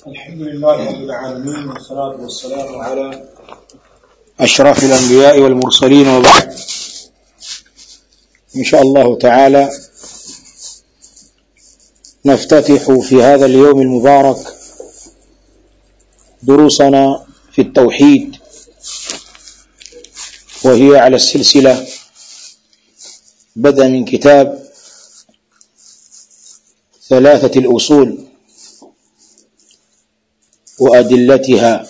الحمد لله رب العالمين والصلاة والسلام على أشرف الأنبياء والمرسلين وبعد إن شاء الله تعالى نفتتح في هذا اليوم المبارك دروسنا في التوحيد وهي على السلسلة بدأ من كتاب ثلاثة الأصول وأدلتها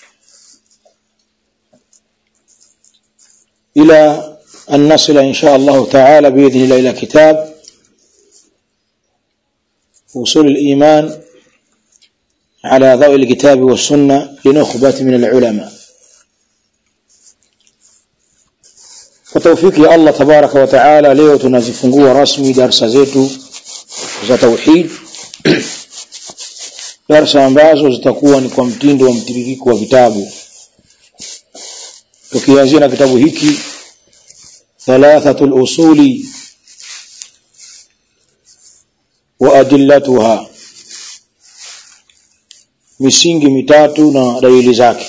إلى أن نصل إن شاء الله تعالى بإذن الله إلى كتاب وصول الإيمان على ضوء الكتاب والسنة لنخبة من العلماء وتوفيق الله تبارك وتعالى leo tunazifungua rasmi darsa zetu za tauhid darsa ambazo zitakuwa ni kwa mtindo wa mtiririko wa vitabu tukianzia na kitabu hiki thalathatul usuli wa adillatuha misingi mitatu na dalili zake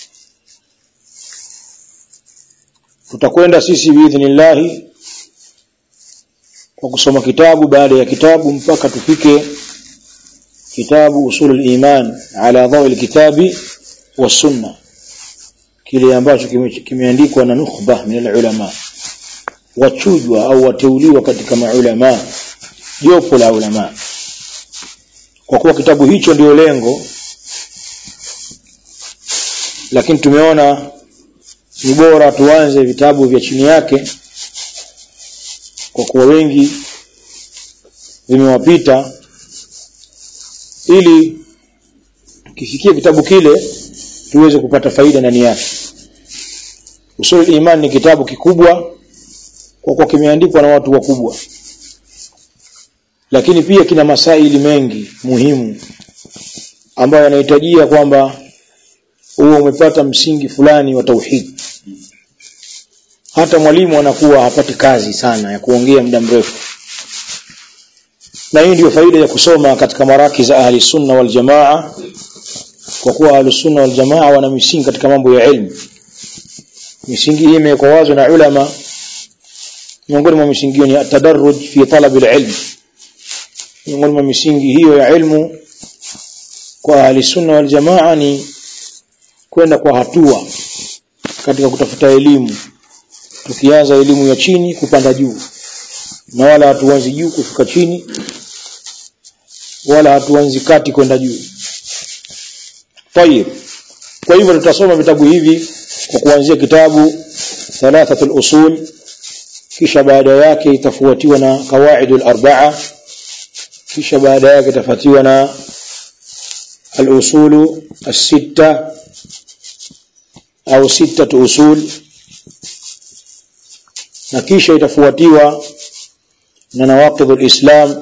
tutakwenda sisi biidhnillahi kwa kusoma kitabu baada ya kitabu mpaka tufike kitabu usul iman ala dhawi alkitabi wasunna kile ambacho kimeandikwa na nukhba min alulama wachujwa au wateuliwa katika maulama jopo la ulama kwa kuwa kitabu hicho ndio lengo lakini tumeona ni bora tuanze vitabu vya chini yake kwa kuwa wengi vimewapita ili tukifikia kitabu kile tuweze kupata faida ndani yake usul iman ni kitabu kikubwa kwa kuwa kimeandikwa na watu wakubwa lakini pia kina masaili mengi muhimu ambayo yanahitajia kwamba huo umepata msingi fulani wa tauhid hata mwalimu anakuwa hapati kazi sana ya kuongea muda mrefu na hii ndio faida ya kusoma katika maraki za ahli sunna wal jamaa kwa kuwa ahli sunna wal jamaa wana misingi katika mambo ya ilmu misingi hii imewekwa wazo na ulama miongoni mwa misingi hiyo ni atadarruj fi talab alilm miongoni mwa misingi hiyo ya ilmu kwa ahli sunna wal jamaa ni kwenda kwa hatua katika kutafuta elimu tukianza elimu ya chini kupanda juu na wala hatuanzi juu kufika chini wala hatuanzi kati kwenda juu tayib kwa hivyo tutasoma vitabu hivi kwa kuanzia kitabu thalathatul usul kisha baada yake itafuatiwa na qawaidul arba'a kisha baada yake itafuatiwa na al-usulu as-sitta au sittatu usul na kisha itafuatiwa na nawaqidul islam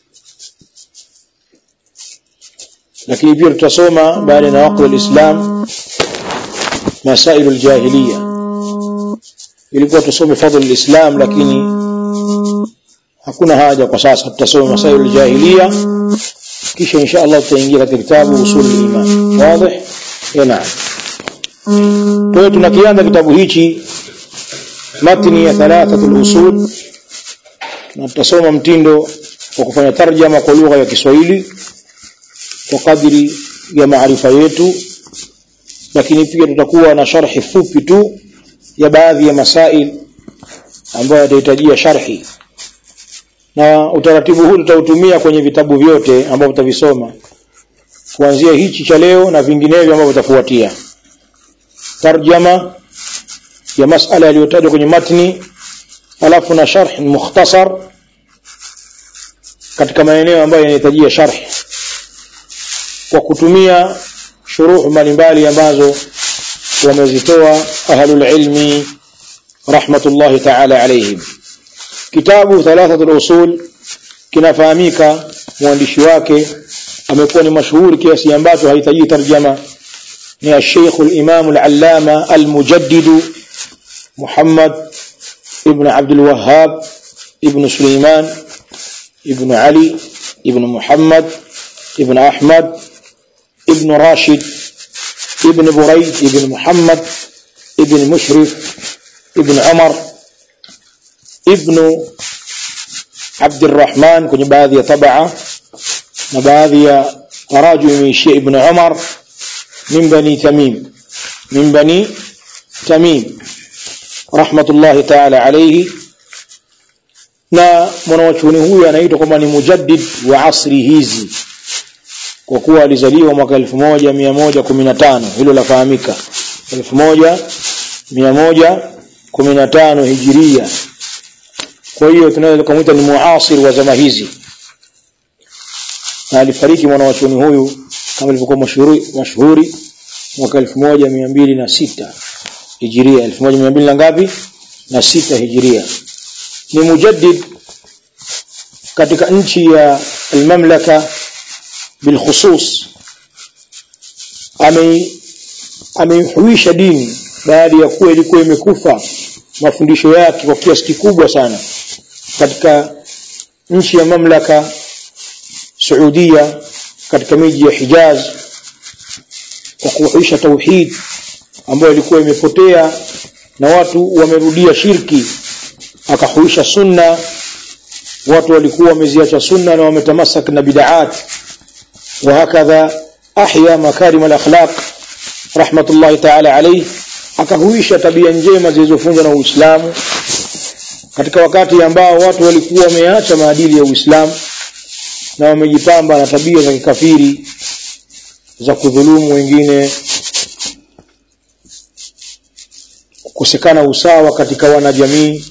lakini pia tutasoma baada ya nawaqidul islam masailul jahiliya ilikuwa tusome fadhil islam lakini hakuna haja kwa sasa tutasoma masailul jahiliya kisha insha Allah tutaingia katika kitabu usul iman wazi naam kwa hiyo tunakianza kitabu hichi matni ya thalathatul usul na tutasoma mtindo wa kufanya tarjama kwa lugha ya Kiswahili kwa kadiri ya maarifa yetu lakini pia tutakuwa na sharhi fupi tu ya baadhi ya masail ambayo yatahitajia sharhi na utaratibu huu tutautumia kwenye vitabu vyote ambavyo tutavisoma kuanzia hichi cha leo na vinginevyo ambavyo vitafuatia tarjama ya masala yaliyotajwa kwenye matni alafu na sharh mukhtasar katika maeneo ambayo yanahitajia sharh kwa kutumia shuruh mbalimbali ambazo wamezitoa ahlul ilmi rahmatullahi ta'ala alayhim kitabu thalathatul usul kinafahamika mwandishi wake amekuwa ni mashuhuri kiasi ambacho hahitaji tarjama ni الشيخ الإمام العلامة المجدد محمد ابن عبد الوهاب ابن سليمان ابن علي ابن محمد ابن أحمد ibn Rashid ibn Buraid ibn Muhammad ibn Mushrif ibn Umar ibn Abdurrahman kwenye baadhi ya tabaa na baadhi ya taraju imeishia ibn Umar min bani Tamim min bani Tamim rahmatullahi ta'ala alayhi na mwanachuoni huyu anaitwa kwamba ni mujaddid wa asri hizi kwa kuwa alizaliwa mwaka 1115 hilo lafahamika 1115 hijiria kwa hiyo tunaweza kumuita ni muasir wa zama hizi na alifariki mwanachuoni huyu kama ilivyokuwa mashuhuri mashuhuri mwaka 1206 hijiria 1200 na ngapi na sita hijiria ni mujaddid katika nchi ya almamlaka bilkhusus ame ameihuisha dini baada ya kuwa ilikuwa imekufa mafundisho yake kwa kiasi kikubwa sana katika nchi ya mamlaka Saudia katika miji ya Hijaz kwa kuhuisha tauhid ambayo ilikuwa imepotea na watu wamerudia shirki akahuisha sunna watu walikuwa wameziacha sunna na wametamasak na bid'at wa hakadha ahya makarim al-akhlaq rahmatullahi ta'ala alayhi akahuisha tabia njema zilizofunzwa na Uislamu katika wakati ambao watu walikuwa wameacha maadili ya Uislamu na wamejipamba na tabia za kikafiri za kudhulumu wengine kukosekana usawa katika wanajamii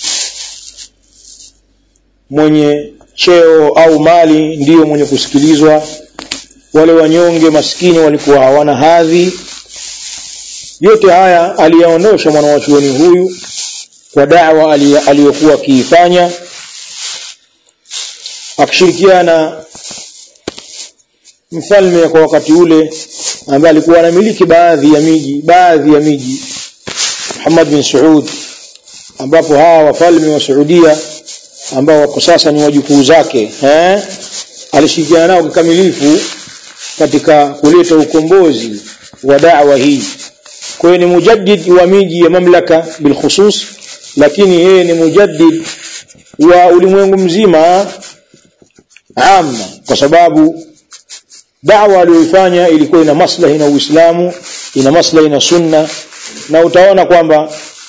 mwenye cheo au mali ndiyo mwenye kusikilizwa wale wanyonge maskini walikuwa hawana hadhi yote haya aliyaondosha mwanawachuoni huyu kwa da'wa aliyokuwa akiifanya akishirikiana mfalme kwa wakati ule ambaye alikuwa anamiliki baadhi ya miji baadhi ya miji Muhammad bin Saud ambapo hawa wafalme wa Saudia ambao wako sasa ni wajukuu zake eh alishirikiana nao kikamilifu katika kuleta ukombozi wa da'wa hii kwa hiyo ni mujaddid wa miji ya mamlaka bilkhusus lakini yeye ni mujaddid wa ulimwengu mzima amma kwa sababu da'wa aliyoifanya ilikuwa ina maslahi na Uislamu ina maslahi na sunna na utaona kwamba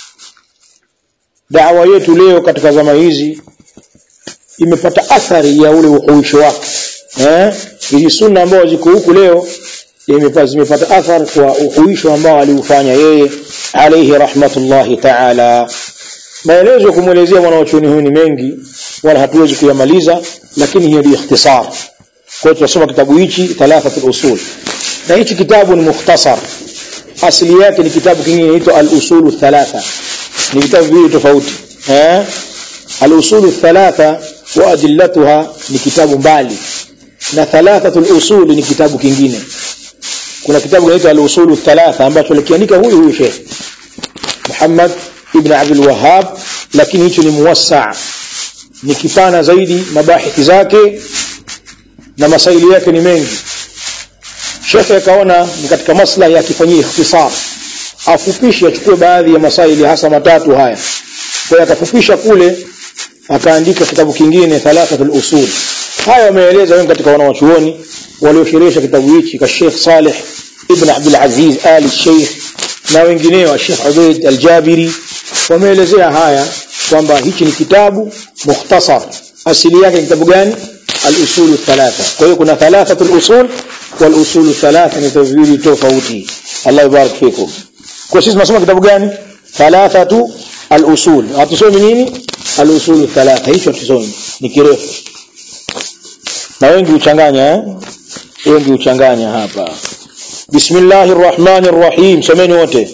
da'wa yetu leo katika zama hizi imepata athari ya ule uhuisho wake eh hizi sunna ambazo ziko huku leo imepata zimepata athari kwa uhuisho ambao aliufanya yeye alayhi rahmatullahi ta'ala maelezo kumuelezea mwanachuoni huyu ni mengi wala hatuwezi kuyamaliza lakini hiyo ndio ikhtisar kwa hiyo tunasoma kitabu hichi thalathatul usul na hichi kitabu ni mukhtasar asili yake ni kitabu kingine inaitwa al-usulu thalatha ni vitabu viwili tofauti eh al-usulu thalatha wa adillatuha ni kitabu mbali na thalathatul usul ni kitabu kingine kuna kitabu kinaitwa al-usulu thalatha ambacho alikiandika huyu huyu Sheikh Muhammad ibn Abdul Wahhab lakini hicho ni muwassa ni kipana zaidi mabahithi zake na masaili yake ni mengi Sheikh akaona ni katika maslahi akifanyia ikhtisar afupishe achukue baadhi ya masaili hasa matatu haya kwa hiyo akafupisha kule akaandika kitabu kingine thalathatul usul haya wameeleza wengi katika wanawachuoni waliosherehesha kitabu hichi ka Sheikh Saleh ibn Abdul Aziz Ali Sheikh na wengineo Sheikh Ubaid Al-Jabiri wameelezea haya kwamba hichi ni kitabu mukhtasar asili yake kitabu gani al-usul thalatha kwa hiyo kuna thalathatul usul wal usul thalatha ni tawili tofauti Allah yubarik fikum kwa sisi tunasoma kitabu gani thalathatu al-usul hatusomi nini al-usul thalatha hicho tusomi ni kirefu na wengi uchanganya eh wengi uchanganya hapa bismillahir rahmanir rahim semeni wote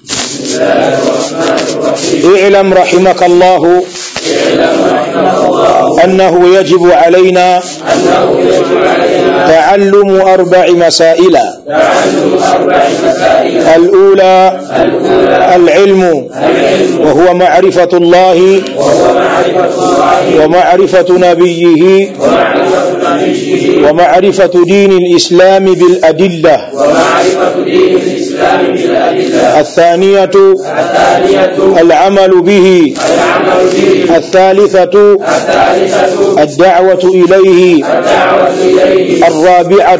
اعلم رحمك الله أنه يجب علينا تعلم أربع مسائل الأولى العلم وهو معرفة الله ومعرفة نبيه رشده ومعرفة دين الإسلام بالأدلة ومعرفة دين الإسلام بالأدلة الثانية الثانية العمل به العمل به الثالثة الثالثة الدعوة إليه الدعوة إليه الرابعة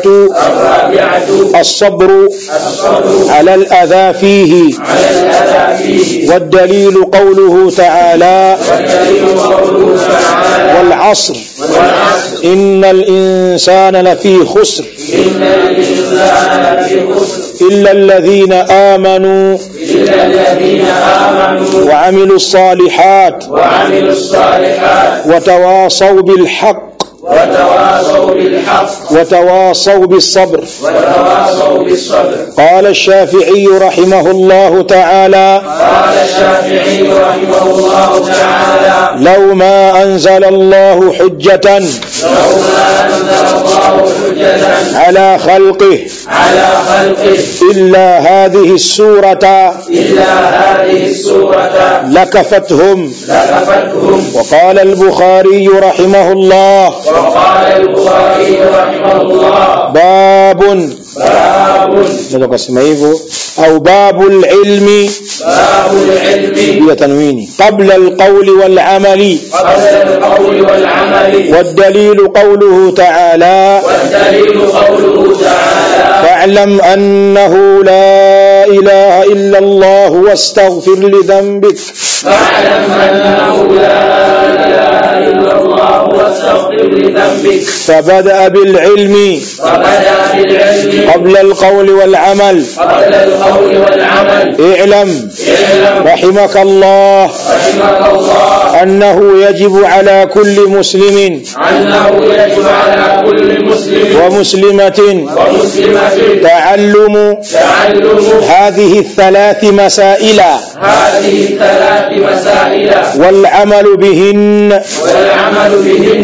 الرابعة الصبر الصبر على الأذى فيه على الأذى فيه والدليل قوله تعالى والدليل قوله تعالى والعصر والعصر إن الإنسان لفي خسر إن الإنسان لفي خسر إلا الذين آمنوا إلا الذين آمنوا وعملوا الصالحات وعملوا الصالحات وتواصوا بالحق وتواصوا بالحق وتواصوا بالصبر وتواصوا بالصبر قال الشافعي رحمه الله تعالى قال الشافعي رحمه الله تعالى لو ما أنزل الله حجة لو ما أنزل الله حجة على خلقه على خلقه إلا هذه السورة إلا هذه السورة لكفتهم لكفتهم وقال البخاري رحمه الله وقال البخاري رحمه الله باب باب naweza kusema hivyo au babu lilmi باب العلم bila tanwini qabla alqawli walamali قبل القول والعمل والدليل قوله تعالى والدليل قوله تعالى فاعلم أنه لا إله إلا الله واستغفر لذنبك فاعلم أنه لا إله إلا الله واستغفر لذنبك فبدأ بالعلم فبدأ بالعلم قبل القول والعمل قبل القول والعمل اعلم اعلم رحمك الله رحمك الله أنه يجب على كل مسلم أنه يجب على كل مسلم ومسلمة ومسلمة تعلم تعلم هذه الثلاث مسائل هذه الثلاث مسائل والعمل بهن والعمل بهن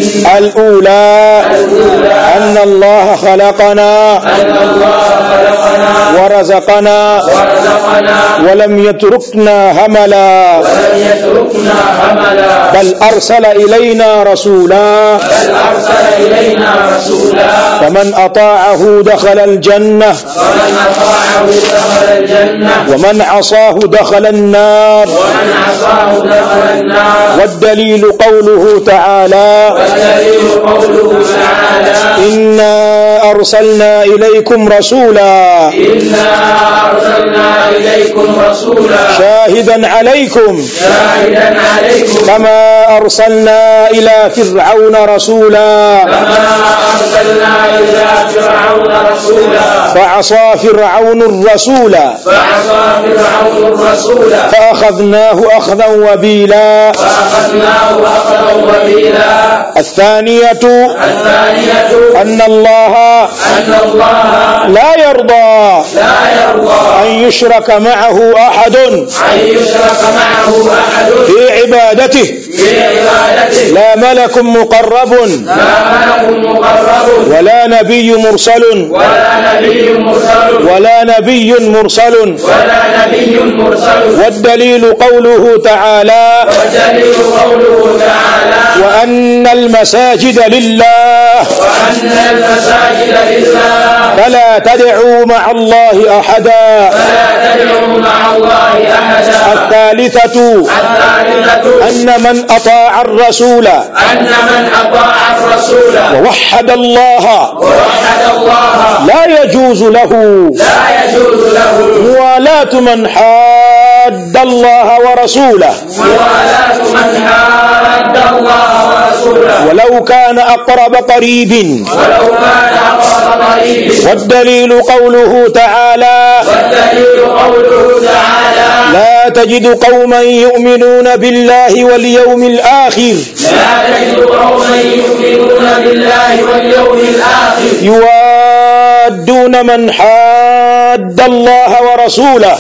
الأولى الأولى أن الله خلقنا أن الله خلقنا ورزقنا ورزقنا ولم يتركنا هملا ولم يتركنا هملا بل أرسل إلينا رسولا بل أرسل إلينا رسولا فمن أطاعه دخل الجنة ومن أطاعه دخل الجنة ومن عصاه دخل النار ومن عصاه دخل النار والدليل قوله تعالى والدليل قوله تعالى إنا أرسلنا إليكم رسولا إنا أرسلنا إليكم رسولا شاهدا عليكم شاهدا عليكم كما أرسلنا إلى فرعون رسولا كما أرسلنا إلى فرعون رسولا فعصى فرعون الرسول فعصى فرعون الرسول فأخذناه أخذا وبيلا فأخذناه أخذا وبيلا الثانية الثانية أن الله أن الله لا يرضى لا يرضى أن يشرك معه أحد أن يشرك معه أحد في عبادته في عبادته لا ملك مقرب لا ملك مقرب ولا نبي مرسل ولا نبي مرسل ولا نبي مرسل ولا نبي مرسل والدليل قوله تعالى والدليل قوله تعالى وأن المساجد لله وأن المساجد لله فلا تدعوا مع الله أحدا فلا تدعوا مع الله أحدا الثالثة الثالثة أن من أطاع الرسول أن من أطاع الرسول ووحد الله ووحد الله لا يجوز له لا يجوز له موالاة من حاد الله ورسوله موالاة من حاد الله ورسوله ولو كان أقرب قريب ولو كان أقرب قريب والدليل قوله تعالى والدليل قوله تعالى لا تجد قوما يؤمنون بالله واليوم الآخر لا تجد قوما يؤمنون بالله واليوم الآخر يوادون من حاد الله ورسوله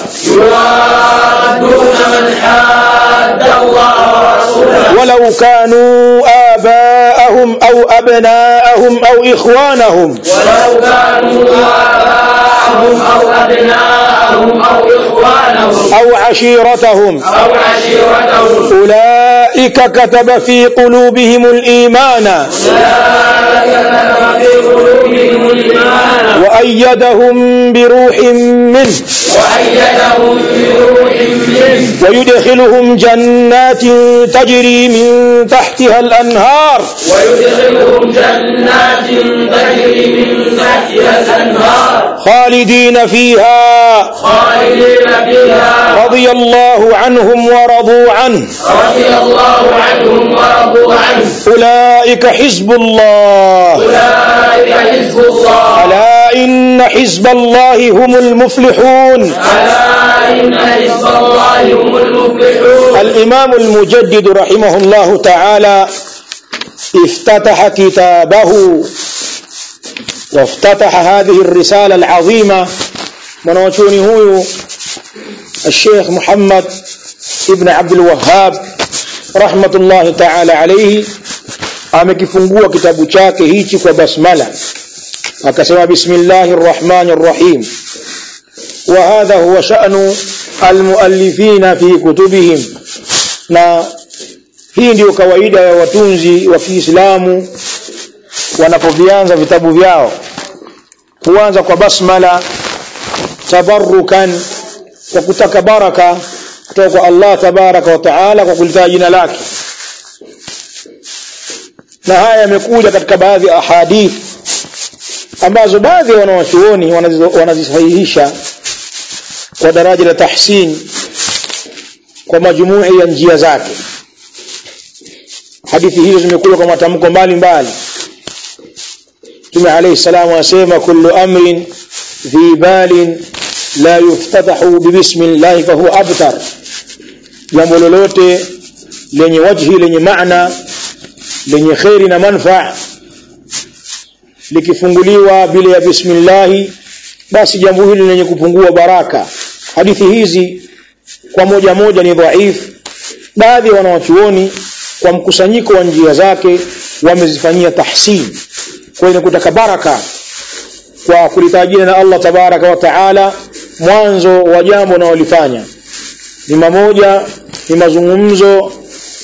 يوادون من حاد الله ورسوله ولو كانوا آباءهم أو أبناءهم أو إخوانهم ولو كانوا آباءهم أو أبناءهم أو إخوانهم أو عشيرتهم أو عشيرتهم أولئك أولئك كتب في قلوبهم الإيمان أولئك كتب في قلوبهم الإيمان وأيدهم بروح منه وأيدهم بروح منه ويدخلهم جنات تجري من تحتها الأنهار ويدخلهم جنات تجري من تحتها الأنهار خالدين فيها خالدين فيها رضي الله عنهم ورضوا عنه رضي الله عنهم ورضوا عنه أولئك حزب الله أولئك حزب الله ألا إن حزب الله هم المفلحون ألا إن حزب الله هم المفلحون الإمام المجدد رحمه الله تعالى افتتح كتابه وافتتح هذه الرسالة العظيمة mwanachuoni huyu الشيخ محمد ابن عبد الوهاب رحمة الله تعالى عليه amekifungua kitabu chake hichi kwa basmala akasema bismillahir rahmanir rahim wa hadha huwa sha'nu almuallifina fi kutubihim na hii ndiyo kawaida ya watunzi wa Kiislamu wanapovianza vitabu vyao huanza kwa basmala tabarrukan kwa kutaka baraka kutoka kwa Allah tabaraka wa taala kwa kulitaja jina lake na haya yamekuja katika baadhi ya ahadith ambazo baadhi ya wanawachuoni wanazizo- wanazisahihisha kwa daraja la tahsin kwa majumui ya njia zake hadithi hizo zimekuja kwa matamko mbalimbali Mtume alayhi salamu anasema kullu amrin dhi balin la yuftatahu bibismillah fa huwa abtar jambo lolote lenye wajhi lenye maana lenye kheri na manfaa likifunguliwa bila ya bismillahi basi jambo hili lenye kupungua baraka hadithi hizi kwa moja moja ni dhaifu baadhi ya wanawachuoni kwa mkusanyiko wa njia zake wamezifanyia tahsin kwa hiyo kutaka baraka kwa kulitajia na Allah tabaraka wa taala mwanzo wa jambo unaolifanya ni mamoja ni mazungumzo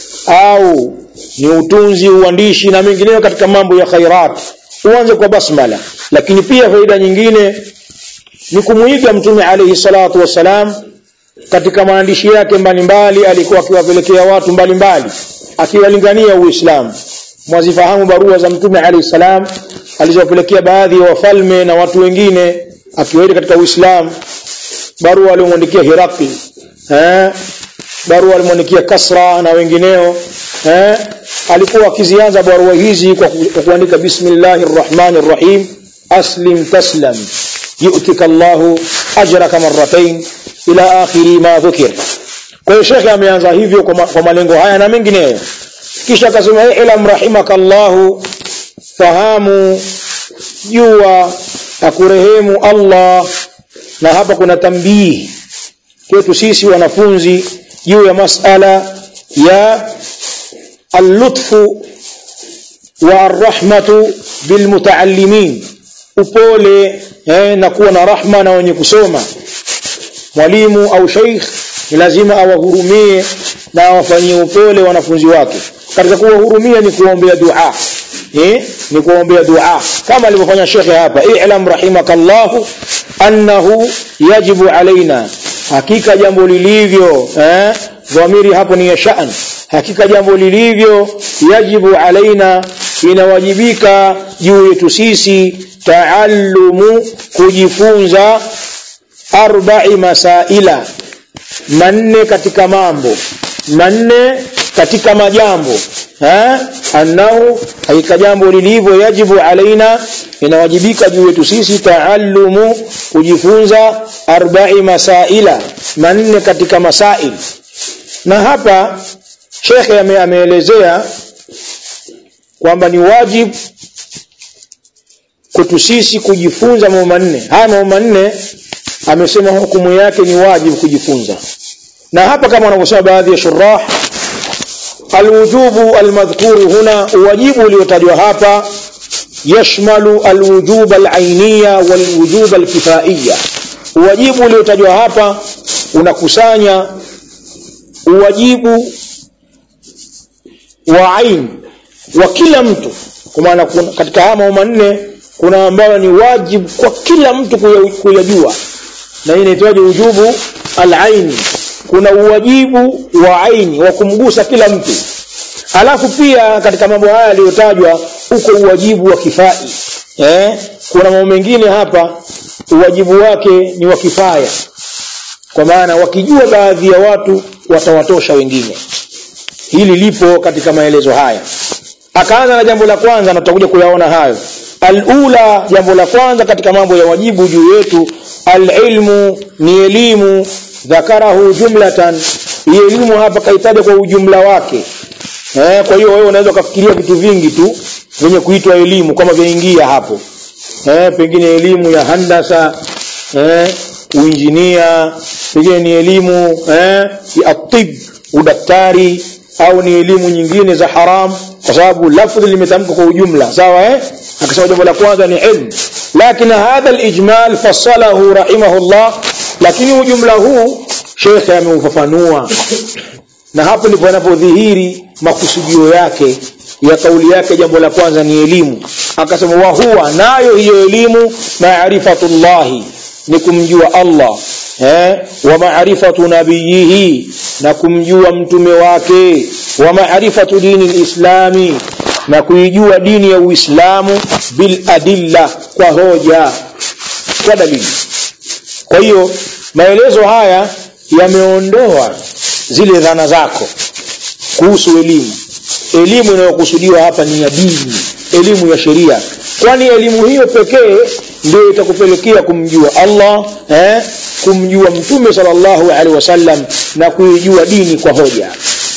au ni utunzi uandishi na mengineyo katika mambo ya khairat uanze kwa basmala lakini pia faida nyingine ni kumuiga mtume alayhi salatu wassalam katika maandishi yake mbalimbali alikuwa akiwapelekea watu mbalimbali akiwalingania uislamu mwazifahamu barua za mtume alayhi salam alizowapelekea baadhi ya wafalme na watu wengine akiwaita katika uislamu barua aliyomwandikia Hirakli eh barua alimwandikia Kasra na wengineo eh alikuwa akizianza barua hizi kwa ku- kwa kuandika bismillahir rahmanir rahim aslim taslam yu'tika Allahu ajraka marratayn ila akhiri ma dhukir kwa hiyo shekhe ameanza hivyo kwa, ma, kwa malengo haya na mengineyo kisha akasema ilam rahimakallahu fahamu jua akurehemu Allah na hapa kuna tambii kwetu sisi wanafunzi juu ya masala ya allutfu wa arrahmatu bilmutaallimin upole eh, na kuwa na rahma na wenye kusoma mwalimu au sheikh ni lazima awahurumie na awafanyie upole wanafunzi wake katika kuwahurumia ni kuombea dua eh ni kuombea dua kama alivyofanya shekhe hapa i'lam rahimakallahu annahu yajibu alaina hakika jambo lilivyo eh dhamiri hapo ni ya sha'an hakika jambo lilivyo yajibu alaina inawajibika juu yetu sisi taallumu kujifunza arba'i masaila manne katika mambo manne katika majambo ha annahu hakika jambo lilivyo yajibu alaina inawajibika juu yetu sisi taallumu kujifunza arba'i masaila manne katika masail na hapa shekhe ame- ameelezea kwamba ni wajibu kwetu sisi kujifunza mambo manne haya mambo manne amesema hukumu yake ni wajibu kujifunza na hapa kama wanavyosema baadhi ya shurah alwujubu almadhkuru huna wajibu uliotajwa hapa yashmalu alwujub alainiya walwujub alkifaiya wajibu uliotajwa hapa unakusanya uwajibu wa ain wa kila mtu kwa maana katika haya mambo manne kuna ambayo ni wajibu kwa kila mtu kuyajua na hii inaitwaje ujubu al-aini kuna uwajibu wa aini wa kumgusa kila mtu alafu pia katika mambo haya yaliyotajwa uko uwajibu wa kifai eh kuna mambo mengine hapa uwajibu wake ni wa kifaya kwa maana wakijua baadhi ya watu watawatosha wengine hili lipo katika maelezo haya akaanza na jambo la kwanza na tutakuja kuyaona hayo alula jambo la kwanza katika mambo ya wajibu juu yetu alilmu ni elimu dhakarahu jumlatan hii elimu hapa kaitaja kwa ujumla wake eh, kwa hiyo wewe unaweza ukafikiria vitu vingi tu vyenye kuitwa elimu kama vyaingia hapo eh, pengine elimu ya handasa eh, uinjinia pengine ni elimu eh, ya atib udaktari au ni elimu nyingine za haram kwa sababu lafdhi limetamka kwa ujumla sawa eh akasema jambo la kwanza ni ilmu lakini hadha alijmal fassalahu rahimahullah lakini ujumla huu shekhe ameufafanua na hapo ndipo yanapodhihiri makusudio yake ya kauli yake jambo la kwanza ni elimu akasema wa huwa nayo hiyo elimu maarifatullahi ni kumjua Allah eh wa maarifatu nabiyihi na kumjua mtume wake wa maarifatu dini lislami na kuijua dini ya Uislamu bil adilla kwa hoja kwa dalili kwa hiyo maelezo haya yameondoa zile dhana zako kuhusu elimu elimu inayokusudiwa hapa ni ya dini elimu ya sheria kwani elimu hiyo pekee ndio itakupelekea kumjua Allah eh, kumjua mtume sallallahu alaihi wasallam na kuijua dini kwa hoja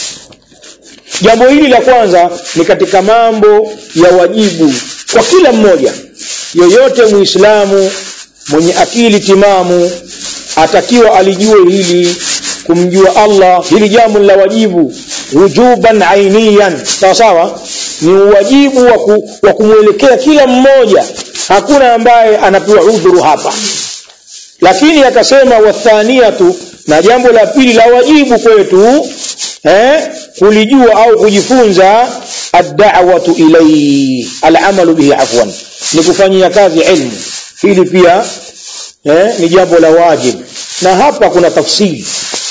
jambo hili la kwanza ni katika mambo ya wajibu kwa kila mmoja yeyote muislamu mwenye akili timamu atakiwa alijue hili kumjua Allah hili jambo la wajibu wujuban ainiyan sawa sawa ni wajibu wa, ku, wa kumwelekea kila mmoja hakuna ambaye anapewa udhuru hapa lakini akasema wathaniyatu na jambo la pili la wajibu kwetu eh, kulijua au kujifunza ad-da'watu ilayhi al-amalu bihi afwan ni kufanyia kazi ilmu hili pia eh, ni jambo la wajibu na hapa kuna tafsiri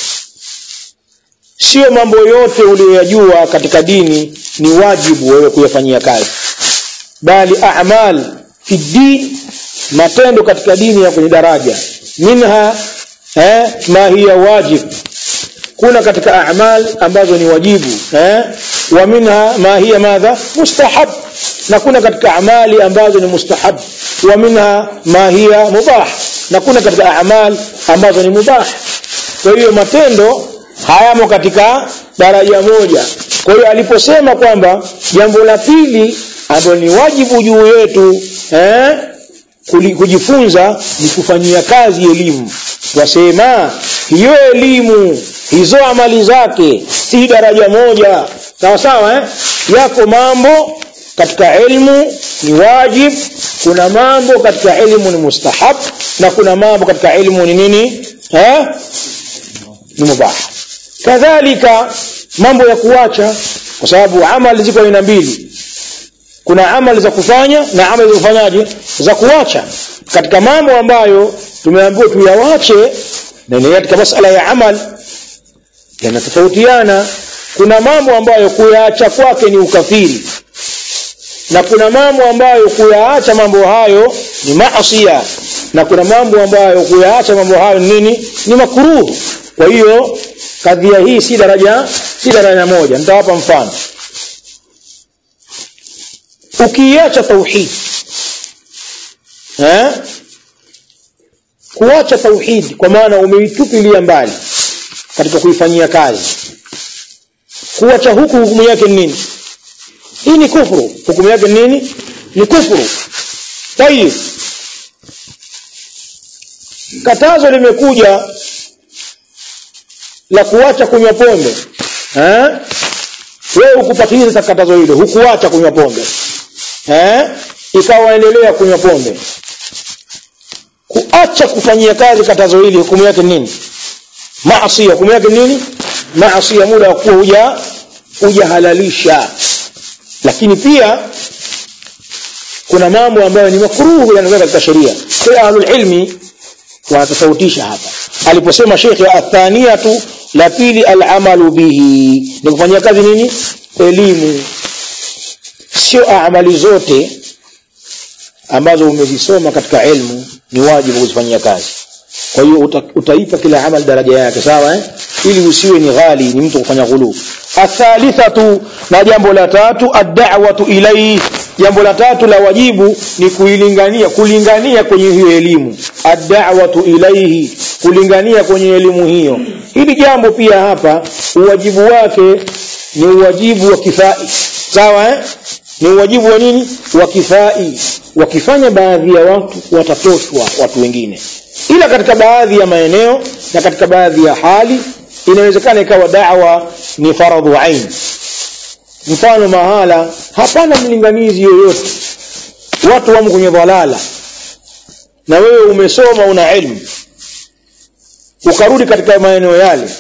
sio mambo yote uliyoyajua katika dini ni wajibu wewe kuyafanyia kazi bali a'mal fi din matendo katika dini ya kwenye daraja minha eh, ma hiya wajib kuna katika a'mal ambazo ni wajibu eh, wa minha ma hiya madha mustahab na kuna katika amali ambazo ni mustahab wa minha ma hiya mubah na kuna katika a'mal ambazo ni mubah kwa hiyo matendo hayamo katika daraja moja kwa hiyo aliposema kwamba jambo la pili ambalo ni wajibu juu yetu eh, kujifunza ni kufanyia kazi elimu wasema hiyo elimu hizo amali zake si daraja moja sawa sawa eh? yako mambo katika elimu ni wajib kuna mambo katika elimu ni mustahab na kuna mambo katika elimu ni nini eh? ni mubah kadhalika mambo ya kuacha kwa sababu amali ziko aina mbili kuna amali za kufanya na amali za kufanyaje za kuacha katika mambo ambayo tumeambiwa tuyawache na ni katika masala ya amal yanatofautiana kuna mambo ambayo kuyaacha kwake ni ukafiri na kuna mambo ambayo kuyaacha mambo hayo ni maasiya na kuna mambo ambayo kuyaacha mambo hayo ni nini ni makruh kwa hiyo kadhia hii si daraja si daraja moja nitawapa mfano ukiacha tauhid eh kuacha tauhid kwa maana umeitupilia mbali katika kuifanyia kazi kuacha huku hukumu yake ni nini hii ni kufuru hukumu yake ni nini ni kufuru tayib katazo limekuja la kuacha kunywa pombe eh wewe ukupatiliza katazo hilo hukuacha kunywa pombe eh ikawa endelea kunywa pombe kuacha kufanyia kazi katazo hili hukumu yake nini maasi hukumu yake nini maasi muda wa kuwa huja hujahalalisha lakini pia kuna mambo ambayo ni makruhu yanaweza katika sheria kwa ahlul ilmi wanatofautisha hapa aliposema shekhe athaniyatu la pili alamalu bihi ni kufanyia kazi nini elimu sio amali zote ambazo umezisoma katika ilmu ni wajibu kuzifanyia kazi kwa hiyo uta, utaipa kila amal daraja yake sawa eh? ili usiwe ni ghali ni mtu kufanya ghulu athalithatu na jambo la tatu ad-da'watu ilayhi jambo la tatu la wajibu ni kuilingania kulingania kwenye hiyo elimu ad-da'watu ilayhi kulingania kwenye elimu hiyo hili jambo pia hapa uwajibu wake ni uwajibu wa kifai sawa eh? ni uwajibu wa nini wa kifai wakifanya baadhi ya watu watatoshwa watu wengine ila katika baadhi ya maeneo na katika baadhi ya hali inawezekana ikawa da'wa ni faradhu ain mfano mahala hapana mlinganizi yoyote watu wamo kwenye dhalala na wewe umesoma una ilmu ukarudi katika maeneo yale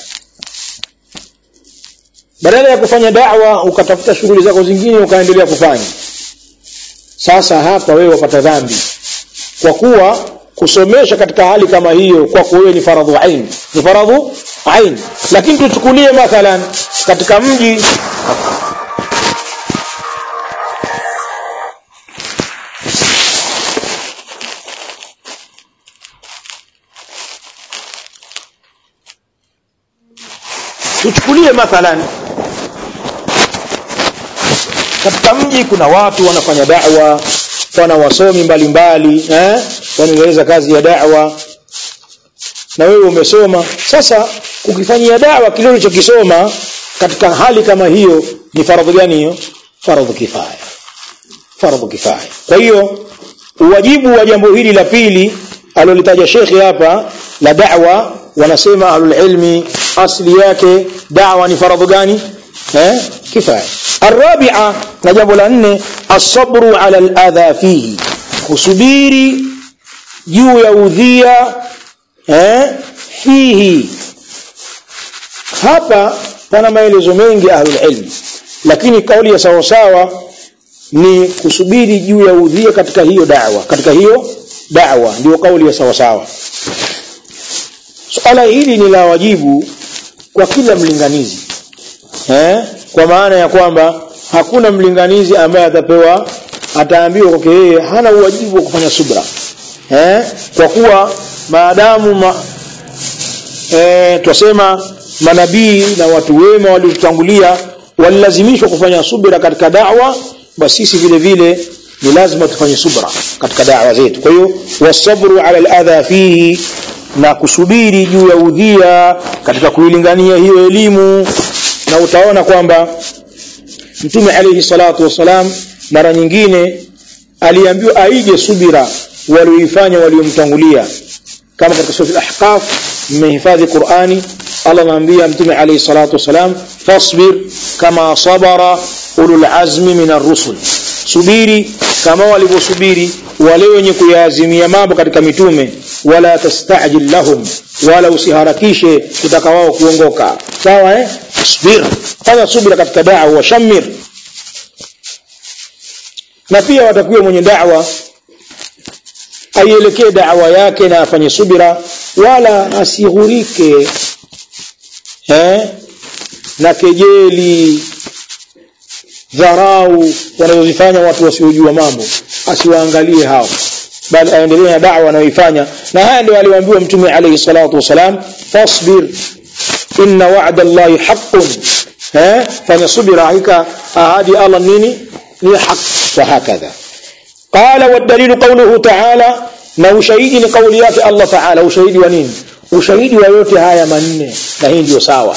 badala ya kufanya da'wa ukatafuta shughuli zako zingine ukaendelea kufanya sasa hapa wewe wapata dhambi kwa kuwa kusomesha katika hali kama hiyo kwako wewe ni faradhu ain ni faradhu ain lakini tuchukulie mathalan katika mji tuchukulie mathalan katika mji kuna watu wanafanya da'wa wana wasomi mbalimbali eh wanaeleza kazi ya da'wa na wewe umesoma sasa ukifanyia da'wa kile ulichokisoma katika hali kama hiyo ni faradhi gani hiyo faradhi kifaya faradhi kifaya kwa hiyo uwajibu wa jambo hili la pili alolitaja shekhi hapa la da'wa wanasema ahlul ilmi asli yake da'wa ni faradhi gani eh kifaya الرابعه na jambo la nne asabru ala aladha fihi kusubiri juu ya udhia eh fihi hapa pana maelezo mengi ahlul ilmi lakini kauli ya sawa sawa ni kusubiri juu ya udhia katika hiyo da'wa katika hiyo da'wa ndio kauli ya sawa sawa suala hili ni la wajibu kwa kila mlinganizi eh kwa maana ya kwamba hakuna mlinganizi ambaye atapewa ataambiwa kwake yeye hana uwajibu wa kufanya subra eh kwa kuwa maadamu ma, eh twasema manabii na watu wema waliotangulia walilazimishwa kufanya subra katika da'wa basi sisi vile vile ni lazima tufanye subra katika da'wa zetu kwa hiyo wasabru ala al-adha fihi na kusubiri juu ya udhia katika kuilingania hiyo elimu na utaona kwamba mtume alayhi salatu wasalam mara nyingine aliambiwa aige subira walioifanya waliomtangulia kama katika sura al-ahqaf mmehifadhi Qur'ani Allah anaambia mtume alayhi salatu wasalam fasbir kama sabara ulul azmi min ar-rusul subiri kama walivyosubiri wale wenye kuyaazimia mambo katika mitume wala tastajil lahum wala usiharakishe kutaka wao kuongoka sawa eh subir fanya subira katika da'wa wa shamir na pia watakuwa mwenye da'wa aielekee da'wa yake na afanye subira wala asighurike eh na kejeli dharau wanazozifanya watu wasiojua mambo asiwaangalie hao bali aendelee na da'wa anayoifanya na haya ndio aliwaambiwa mtume alayhi salatu wasalam fasbir inna wa'da allahi haqqun eh fanya subira hakika ahadi Allah nini ni haq wa hakadha qala والدليل قوله تعالى na ushahidi ni kauli yake Allah Ta'ala ushahidi wa nini ushahidi wa yote haya manne na hii ndio sawa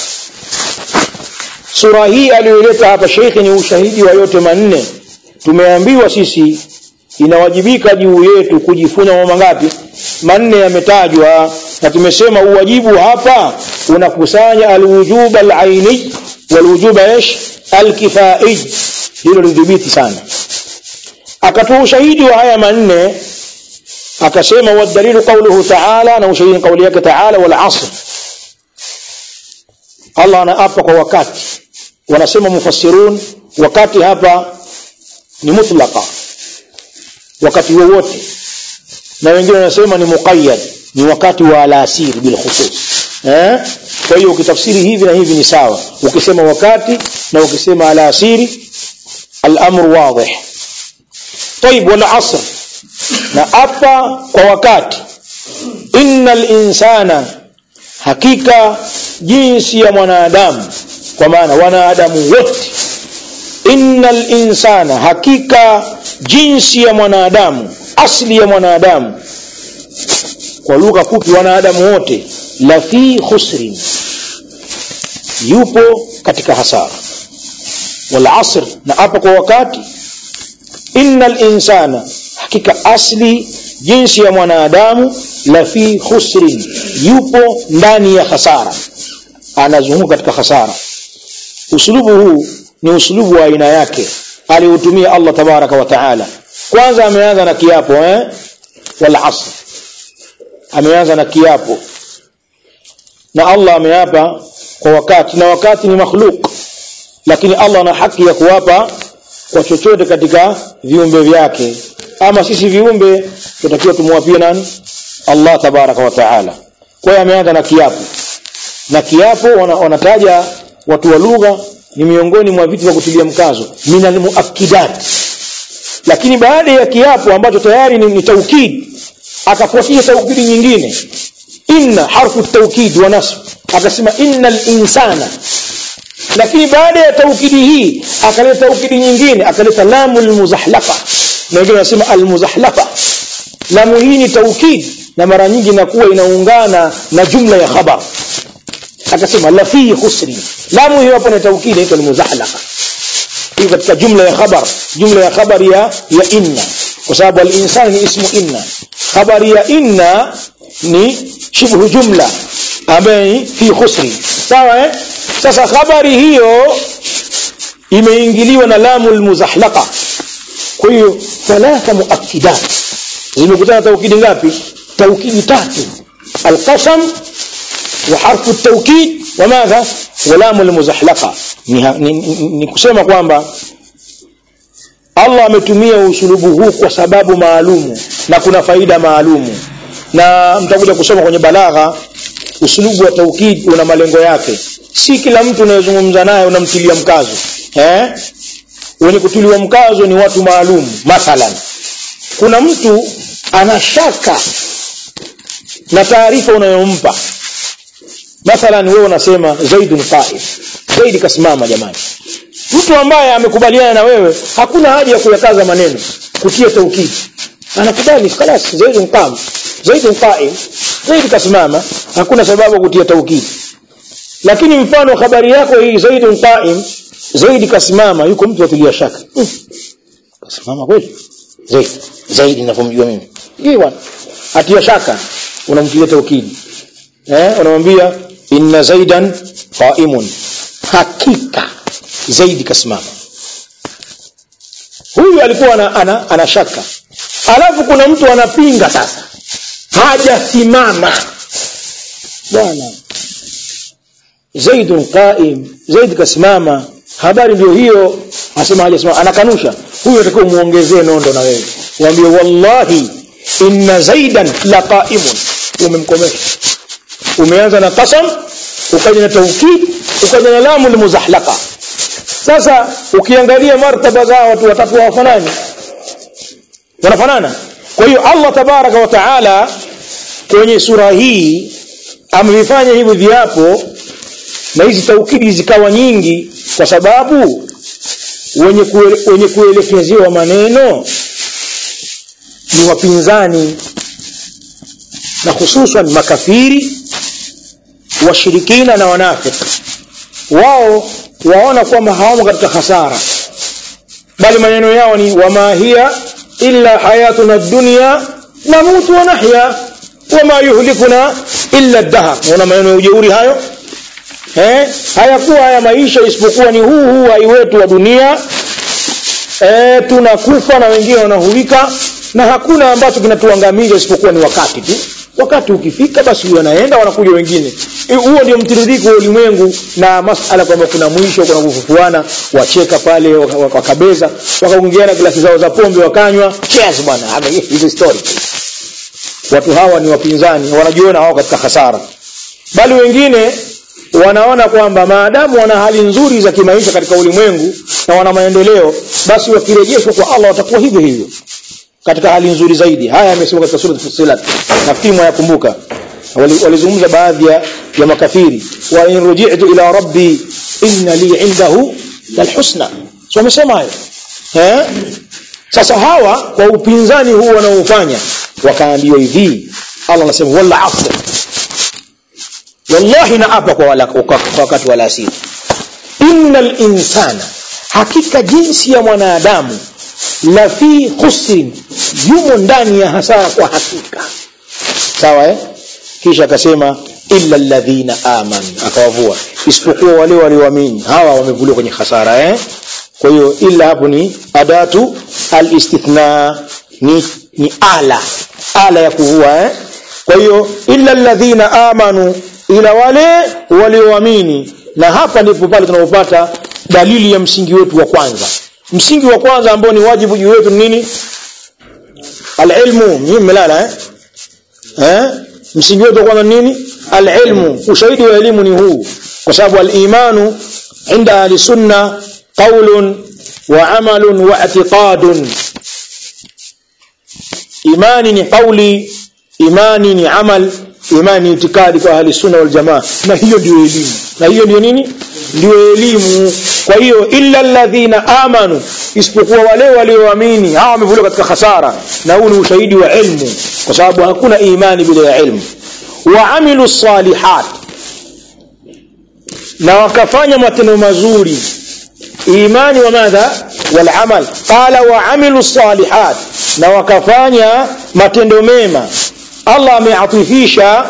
sura hii aliyoleta hapa sheikh ni ushahidi wa yote manne tumeambiwa sisi inawajibika juu yetu kujifunza mambo mangapi manne yametajwa na tumesema uwajibu hapa unakusanya alwujub alaini walwujub ايش alkifai hilo lidhibiti sana akatoa ushahidi wa haya manne akasema wadalilu qawluhu ta'ala na ushahidi kauli yake ta'ala wal asr Allah anaapa kwa wakati wanasema mufassirun wakati hapa ni mutlaqa wakati wowote na wengine wanasema ni muqayyad ni wakati wa alasiri bil khusus eh kwa hiyo ukitafsiri hivi na hivi ni sawa ukisema wakati na ukisema alasiri al-amru wadih طيب والعصر na hapa kwa wakati innal insana hakika jinsi ya mwanadamu kwa maana wanadamu wote innal insana hakika jinsi ya mwanadamu asli ya mwanadamu kwa lugha fupi wanadamu wote la fi khusrin yupo katika hasara wal asr na hapa kwa wakati innal insana hakika asli jinsi ya mwanadamu la fi khusrin yupo ndani ya hasara anazunguka katika hasara usulubu huu ni usulubu wa aina yake aliutumia Allah tabaraka wa taala kwanza ameanza na kiapo eh wal asr ameanza na kiapo na Allah ameapa kwa wakati na wakati ni makhluk lakini Allah ana haki ya kuwapa kwa chochote katika viumbe vyake ama sisi viumbe tutakiwa tumwapie nani Allah tabaraka wa taala kwa hiyo ameanza na kiapo na kiapo wanataja wana watu wa lugha ni miongoni mwa vitu vya kutilia mkazo minal muakkidat lakini baada ya kiapo ambacho tayari ni, ni taukid akafuatia taukidi nyingine inna harfu taukid wa nasb akasema innal insana lakini baada ya taukidi hii akaleta taukidi nyingine akaleta lamu almuzahlafa na wengine wanasema almuzahlafa lamu hii ni taukid na mara nyingi inakuwa inaungana na jumla ya khabar akasema la fi khusri lamu hiyo hapo ni taukid inaitwa almuzahlafa hii katika jumla ya khabar jumla ya khabar ya ya inna kwa sababu al-insan ni ismu inna khabari ya inna ni shibhu jumla ambaye fi khusri sawa eh sasa khabari hiyo imeingiliwa na lamu almuzahlaqa kwa hiyo thalatha muakkidat zimekutana taukidi ngapi taukidi tatu alqasam wa harfu at-tawkid wa madha wa lamu almuzahlaqa ni, ni, ni, ni kusema kwamba Allah ametumia usulubu huu kwa sababu maalumu na kuna faida maalumu na mtakuja kusoma kwenye balagha usulubu wa taukid una malengo yake si kila mtu unayezungumza naye unamtilia mkazo eh wenye kutiliwa mkazo ni watu maalum mathalan kuna mtu ana shaka na taarifa unayompa mathalan wewe unasema zaidun qa'im zaidi kasimama jamani mtu ambaye amekubaliana na wewe hakuna haja ya kuyakaza maneno kutia taukid anakubali خلاص zaidun qam zaidun qa'im zaidi kasimama hakuna sababu kutia taukid lakini mfano habari yako hii zaidun qa'im zaidi kasimama yuko mtu atilia shaka hmm. kasimama kweli zaidi zaidi ninavyomjua mimi hii bwana atia shaka unamtilia taukidi eh unamwambia inna zaidan qa'imun hakika zaidi kasimama huyu alikuwa ana, ana, ana shaka alafu kuna mtu anapinga sasa hajasimama bwana zaidun qa'im zaid kasimama habari ndio hiyo asema hajasimama anakanusha huyo atakiwa muongezee nondo na wewe mwambie wallahi inna zaidan la qa'imun umemkomesha umeanza na qasam ukaja na tawkid ukaja na lamu almuzahlaqa sasa ukiangalia martaba za watu watatu wafanani wanafanana kwa hiyo Allah tabaraka wa taala kwenye sura hii amevifanya hivi viapo na hizi taukidi zikawa nyingi kwa sababu wenye kuele, wenye kuelekezewa maneno ni wapinzani na hususan makafiri washirikina na wanafiki wao waona kwamba hawamo katika hasara bali maneno yao ni wama hiya illa hayatuna dunya namutu wa nahya wama yuhlikuna illa ad-dahr unaona maneno ya ujeuri hayo eh hayakuwa haya maisha isipokuwa ni huu huu hai wetu wa dunia eh tunakufa na wengine wanahulika na hakuna ambacho kinatuangamiza isipokuwa ni wakati tu wakati ukifika basi huyo anaenda wanakuja wengine huo ndio mtiririko wa ulimwengu na masala kwamba kuna mwisho kuna kufufuana wacheka pale wakabeza wakaongeana glasi zao za pombe wakanywa cheers bwana hizo story watu hawa ni wapinzani wanajiona hao katika hasara bali wengine wanaona kwamba maadamu wana hali nzuri za kimaisha katika ulimwengu na wana maendeleo basi wakirejeshwa kwa Allah watakuwa hivyo hivyo katika hali nzuri zaidi haya yamesema katika sura Fussilat nafikiri mwayakumbuka walizungumza baadhi ya, ya makafiri wa in ruji'tu ila rabbi inna li indahu lalhusna so wamesema hayo eh sasa hawa kwa upinzani huu wanaofanya wakaambiwa hivi Allah anasema wala asr wallahi naapa kwa wala kwa wakati wala asiri innal insana hakika jinsi ya mwanadamu la fi khusrin yumo ndani ya hasara kwa hakika sawa eh kisha akasema illa alladhina amanu akawavua isipokuwa wale walioamini hawa wamevuliwa kwenye hasara eh kwa hiyo illa hapo ni adatu alistithna ni, ni ala ala ya kuvua eh kwa hiyo illa alladhina amanu ila wale walioamini na hapa ndipo pale tunapopata dalili ya msingi wetu wa kwanza msingi wa kwanza ambao ni wajibu juu wetu nini alilmu nyinyi mmelala eh eh msingi wetu wa kwanza nini alilmu ushahidi wa elimu ni huu kwa sababu alimanu inda ahli sunna qaulun wa amalun wa i'tiqadun imani ni qauli imani ni amal imani ni itikadi kwa ahli sunna wal jamaa na hiyo ndio elimu na hiyo ndio nini ndio elimu kwa hiyo illa alladhina amanu isipokuwa wale walioamini hawa wamevuliwa katika hasara na huu ni ushahidi wa ilmu kwa sababu hakuna imani bila ya ilmu wa amilu salihat na wakafanya matendo mazuri imani wa madha wal amal qala wa amilu salihat na wakafanya matendo mema Allah ameatifisha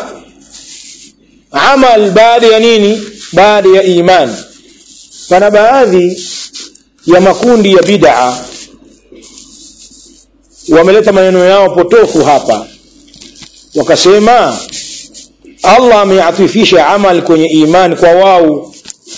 amal baada ya nini baada ya imani pana baadhi ya makundi ya bid'a wameleta maneno yao potofu hapa wakasema Allah ameatifisha amal kwenye imani kwa wau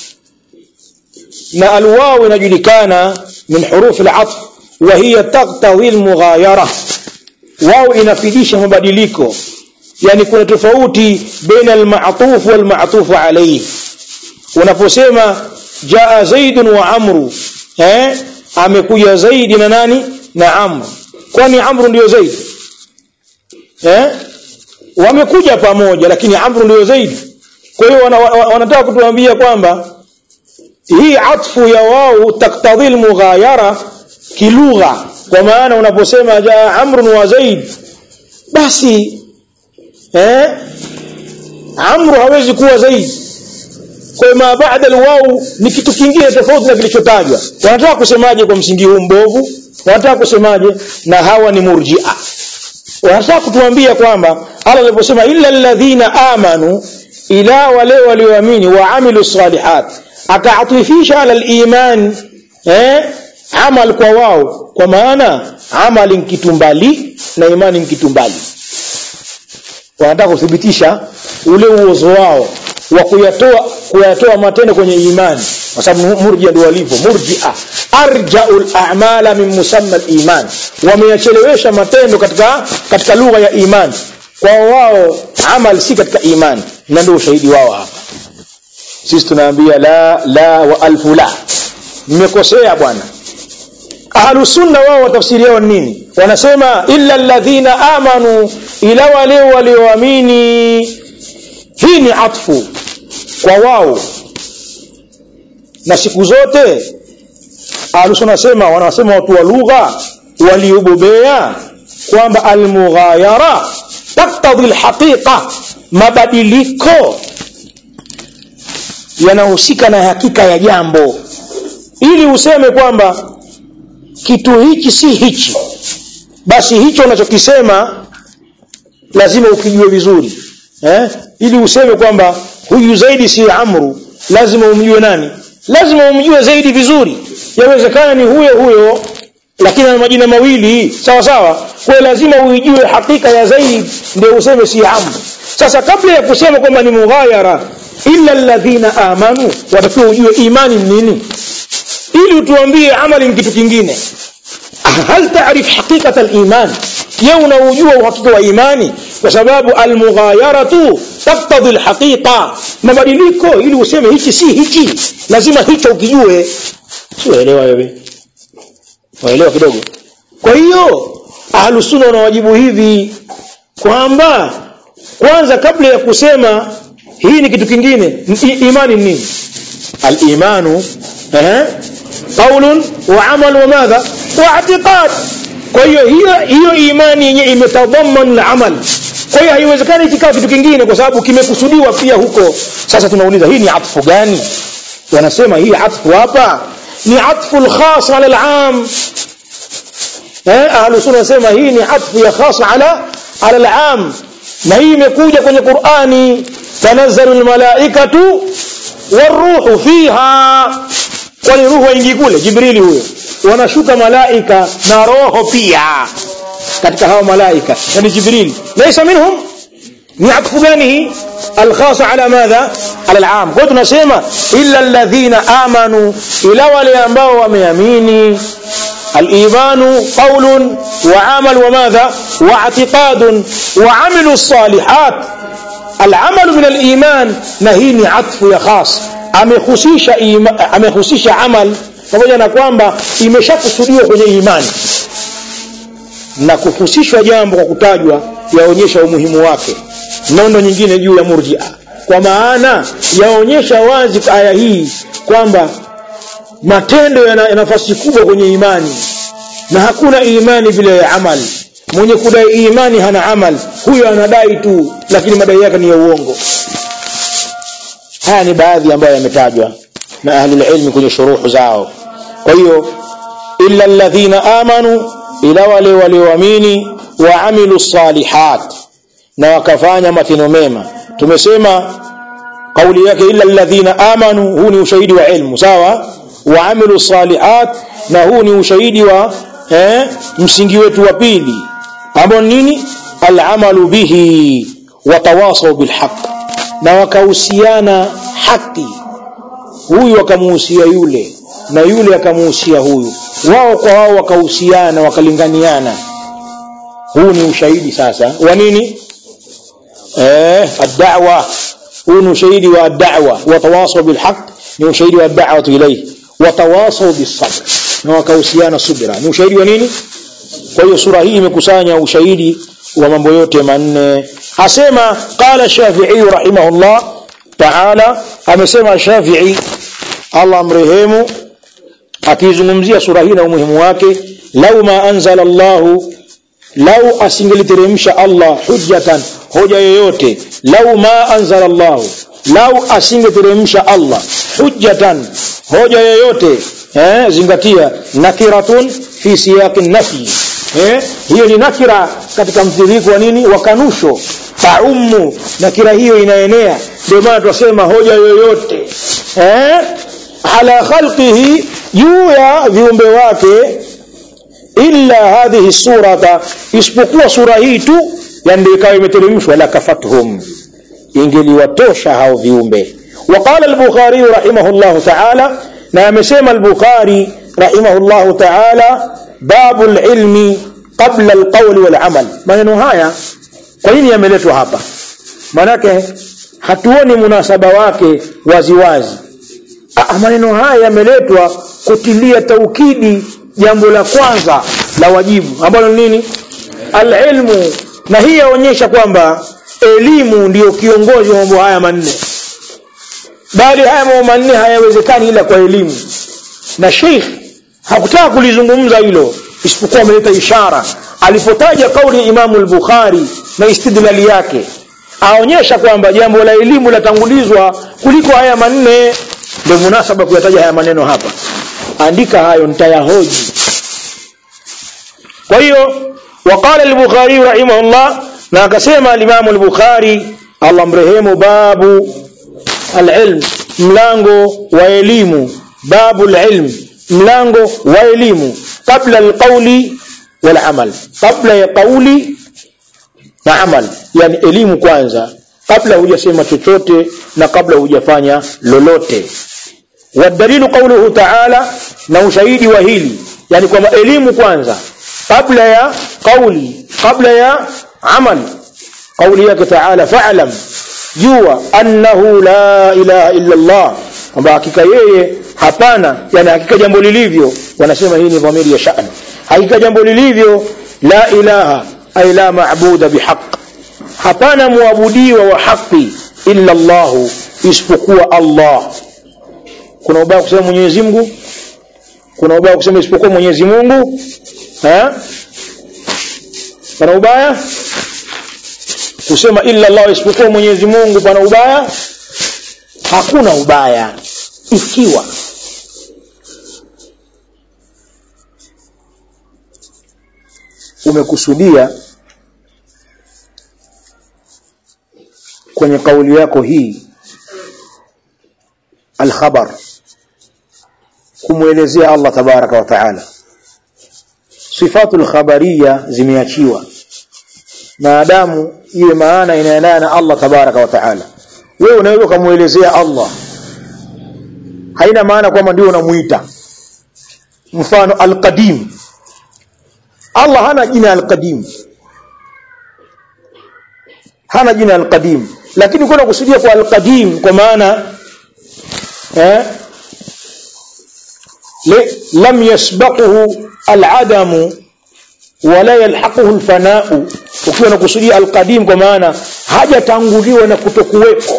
na alwaw inajulikana min huruf al-atf wa hiya taqtawi al-mughayara wao inafidisha mabadiliko yani kuna tofauti baina al-ma'tuf wal-ma'tuf alayhi unaposema jaa zaidun wa amru eh amekuja zaidi na nani na amru kwani amru ndio zaidi eh wamekuja pamoja lakini amru ndio zaidi kwa hiyo wanataka kutuambia kwamba hii atfu ya wao taktadhi mughayara kilugha kwa maana unaposema jaa amrun wa zaid basi eh amru hawezi kuwa zaidi kwa ma baada alwaw ni kitu kingine tofauti na kilichotajwa wanataka kusemaje kwa msingi huu mbovu wanataka kusemaje na hawa ni murji'a wanataka kutuambia kwamba Allah aliposema illa alladhina amanu ila wale walioamini wa amilu salihat akaatifisha ala aliman eh amal kwa wao kwa maana amali nkitumbali na imani nkitumbali wanataka kuthibitisha ule uozo wao wa kuyatoa kuyatoa matendo kwenye imani kwa sababu murjia ndio walivyo murjia arjaul a'mala min musamma al-iman wameyachelewesha matendo katika katika lugha ya imani kwa wao amal si katika imani na ndio ushahidi wao hapa sisi tunaambia la la wa alfu la mmekosea bwana ahlu sunna wao watafsiri yao nini wanasema illa alladhina amanu ila wale walioamini hii ni atfu kwa wao na siku zote ahlusunna nasema wanasema watu wa lugha waliobobea kwamba almughayara taktadhi alhaqiqa mabadiliko yanahusika na hakika ya jambo ili useme kwamba kitu hichi si hichi basi hicho unachokisema lazima ukijue vizuri eh? ili useme kwamba huyu zaidi si amru lazima umjue nani lazima umjue zaidi vizuri yawezekana ni huyo huyo lakini ana majina mawili sawa sawa kwa lazima uijue hakika ya zaid ndio useme si amr sasa kabla ya kusema kwamba ni mughayara illa alladhina amanu watakiwa ujue imani ni nini ili utuambie amali ni kitu kingine hal taarif haqiqata aliman je unaujua uhakika wa imani kwa sababu almughayaratu taktadhi alhaqiqa mabadiliko ili useme hichi si hichi lazima hicho ukijue sielewa wewe waelewa kidogo kwa hiyo ahlusunna wanawajibu hivi kwamba kwanza kabla ya kusema hii ni kitu kingine imani ni nini al-imanu eh qaulun wa amal wa madha wa i'tiqad kwa hiyo hiyo hiyo imani yenye imetadhaman al-amal kwa hiyo haiwezekani kikawa kitu kingine kwa sababu kimekusudiwa pia huko sasa tunauliza hii ni atfu gani wanasema hii atfu hapa ni atfu al-khas ala al-am eh ahlus sunna wanasema hii ni atfu ya khas ala ala al-am na hii imekuja kwenye Qur'ani tanazzalu almalaikatu waruhu fiha kwani ruhu waingi kule jibrili huyo wanashuka malaika na roho pia katika hao malaika yani jibril laysa minhum ni atfu gani الخاص على ماذا على العام kwa tunasema illa alladhina amanu ila wale ambao wameamini الإيمان قول وعمل وماذا واعتقاد وعمل الصالحات العمل من الإيمان نهيني عطف يا خاص amehusisha amehusisha amal pamoja na kwamba imeshakusudiwa kwenye imani na kuhusishwa jambo kwa kutajwa yaonyesha umuhimu wake nondo nyingine juu ya murjia kwa maana yaonyesha wazi aya hii kwamba matendo yana nafasi kubwa kwenye imani na hakuna imani bila ya amali mwenye kudai imani hana amal huyo anadai tu lakini madai yake ni ya uongo haya ni baadhi ambayo yametajwa na ahlul ilmi kwenye shuruhu zao kwa hiyo illa alladhina amanu ila wale walioamini wa amilu salihat na wakafanya matendo mema tumesema kauli yake illa alladhina amanu huu ni ushahidi wa ilmu sawa wa amilu salihat na huu ni ushahidi wa eh, msingi wetu wa pili ambao nini alamalu bihi watawasaw bilhaq na wakahusiana haki huyu akamuhusia yule na yule akamuhusia huyu wao kwa wao wakahusiana wakalinganiana huu ni ushahidi sasa wa nini eh ad-da'wa huu ni ushahidi wa ad-da'wa watawasaw bilhaq ni ushahidi wa ad-da'watu ilayhi watawasaw bis-sabr na wakahusiana subira ni ushahidi wa nini kwa hiyo sura hii imekusanya ushahidi wa mambo yote manne asema qala shafi'i rahimahullah ta'ala amesema shafi'i Allah mrehemu akizungumzia sura hii na umuhimu wake lau ma anzala Allah lau asingeliteremsha Allah hujjatan hoja yoyote lau ma anzala Allah lau asingeteremsha Allah hujjatan hoja yoyote eh zingatia nakiratun fi siyaqi nafi eh hiyo ni nakira katika mtiririko wa nini wa kanusho taumu nakira hiyo inaenea ndio maana tunasema hoja yoyote eh ala khalqihi juu ya viumbe wake illa hadhihi surata isipokuwa sura hii tu yani ndio ikawa imeteremshwa la kafatuhum ingeliwatosha hao viumbe وقال البخاري رحمه الله تعالى na amesema al-Bukhari rahimahullahu ta'ala babu al-ilmi qabla al-qawli wal-amal maneno haya kwa nini yameletwa hapa manake hatuoni munasaba wake waziwazi wazi. maneno haya yameletwa kutilia taukidi jambo la kwanza la wajibu ambalo nini al-ilmu na hii yaonyesha kwamba elimu ndiyo kiongozi wa mambo haya manne bali haya mambo manne hayawezekani ila kwa elimu na Sheikh hakutaka kulizungumza hilo isipokuwa ameleta ishara alipotaja kauli ya Imamu al-Bukhari na istidlali yake aonyesha kwamba jambo la elimu latangulizwa kuliko haya manne ndio munasaba kuyataja haya maneno hapa andika hayo nitayahoji kwa hiyo وقال البخاري رحمه الله na akasema al-Imam al-Bukhari Allah mrehemu babu al-ilm mlango wa elimu babu al-ilm mlango wa elimu kabla alqauli wal amal kabla ya kauli na amal yani elimu kwanza kabla hujasema chochote na kabla hujafanya lolote wadalilu qawluhu ta'ala na ushahidi wa hili yani kwamba elimu kwanza kabla ya kauli kabla ya amal kauli yake ta'ala fa'lam jua annahu la ilaha illa Allah kwamba hakika yeye hapana yani hakika jambo lilivyo wanasema hii ni dhamiri ya sha'ni hakika jambo lilivyo la ilaha ay la ma'buda bihaq hapana muabudiwa wa haki illa Allah isipokuwa Allah kuna ubaya kusema Mwenyezi Mungu kuna ubaya kusema isipokuwa Mwenyezi Mungu eh kuna ubaya kusema illa Allah isipokuwa Mwenyezi Mungu pana ubaya hakuna ubaya ikiwa umekusudia kwenye kauli yako hii alkhabar kumwelezea Allah tabaraka wa taala sifatul khabariya zimeachiwa maadamu iwe maana inaendana na Allah tabaraka wa taala wewe unaweza kumuelezea Allah haina maana kwamba ndio unamuita mfano alqadim Allah hana jina alqadim hana jina alqadim lakini kuna kusudia kwa alqadim kwa maana eh lam yasbaquhu aladamu wala yalhaquhu alfana'u ukiwa unakusudia alqadim kwa maana hajatanguliwa na kutokuwepo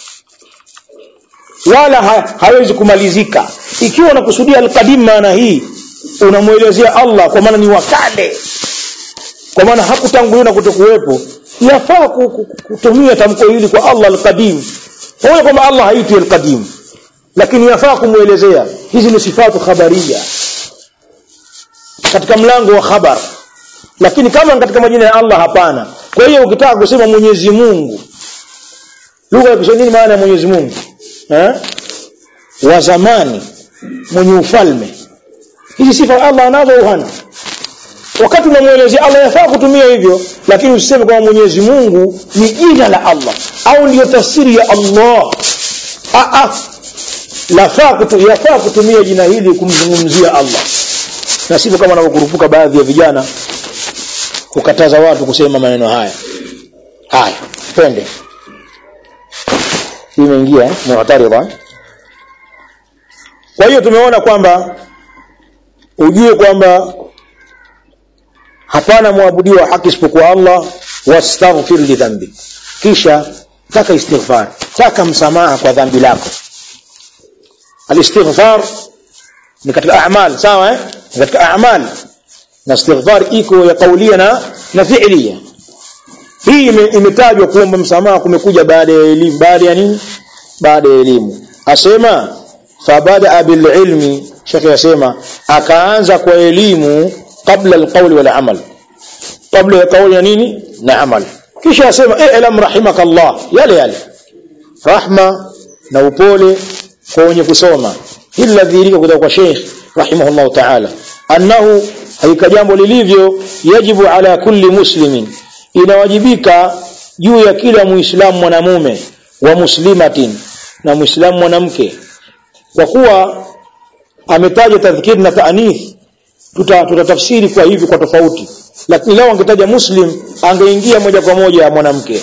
wala ha, hawezi kumalizika ikiwa unakusudia alqadim maana hii unamuelezea Allah kwa maana ni wakale kwa maana hakutanguliwa na kutokuwepo yafaa kutumia tamko hili kwa Allah alqadim pamoja kwamba Allah haitwi alqadim lakini yafaa kumuelezea hizi ni sifatu khabariya katika mlango wa khabar lakini kama katika majina ya Allah hapana kwa hiyo ukitaka kusema Mwenyezi Mungu lugha ya Kiswahili maana ya Mwenyezi Mungu eh wa zamani mwenye ufalme hizi sifa Allah anazo hana wakati unamuelezea Allah yafaa kutumia hivyo lakini usiseme kwamba Mwenyezi Mungu ni jina la Allah au ndiyo tafsiri ya Allah a a lafaa kutu, yafaa kutumia jina hili kumzungumzia Allah na sivyo kama wanavyokurupuka baadhi ya vijana kukataza watu kusema maneno haya haya twende hii imeingia eh? mu'tarida kwa hiyo tumeona kwamba ujue kwamba hapana muabudiwa wa haki isipokuwa Allah wastaghfir li dhanbi kisha taka istighfar taka msamaha kwa dhambi lako alistighfar ni katika a'mal sawa eh ni katika a'mal na istighfar iko ya kaulia na na fi'liya hii imetajwa kuomba msamaha kumekuja baada ya elimu baada ya nini baada ya elimu asema fabada bil ilmi shekhi asema akaanza kwa elimu kabla alqawl wal amal kabla ya kauli ya nini na amal kisha asema i'lam rahimakallah yale yale rahma na upole kwa wenye kusoma illa dhirika kutoka kwa sheikh rahimahullah ta'ala annahu haika jambo lilivyo yajibu ala kulli muslimin inawajibika juu ya kila muislamu mwanamume wa muslimatin na muislamu mwanamke kwa kuwa ametaja tadhkir na taanith tutatafsiri tuta kwa hivi kwa tofauti lakini leo angetaja muslim angeingia moja kwa moja mwanamke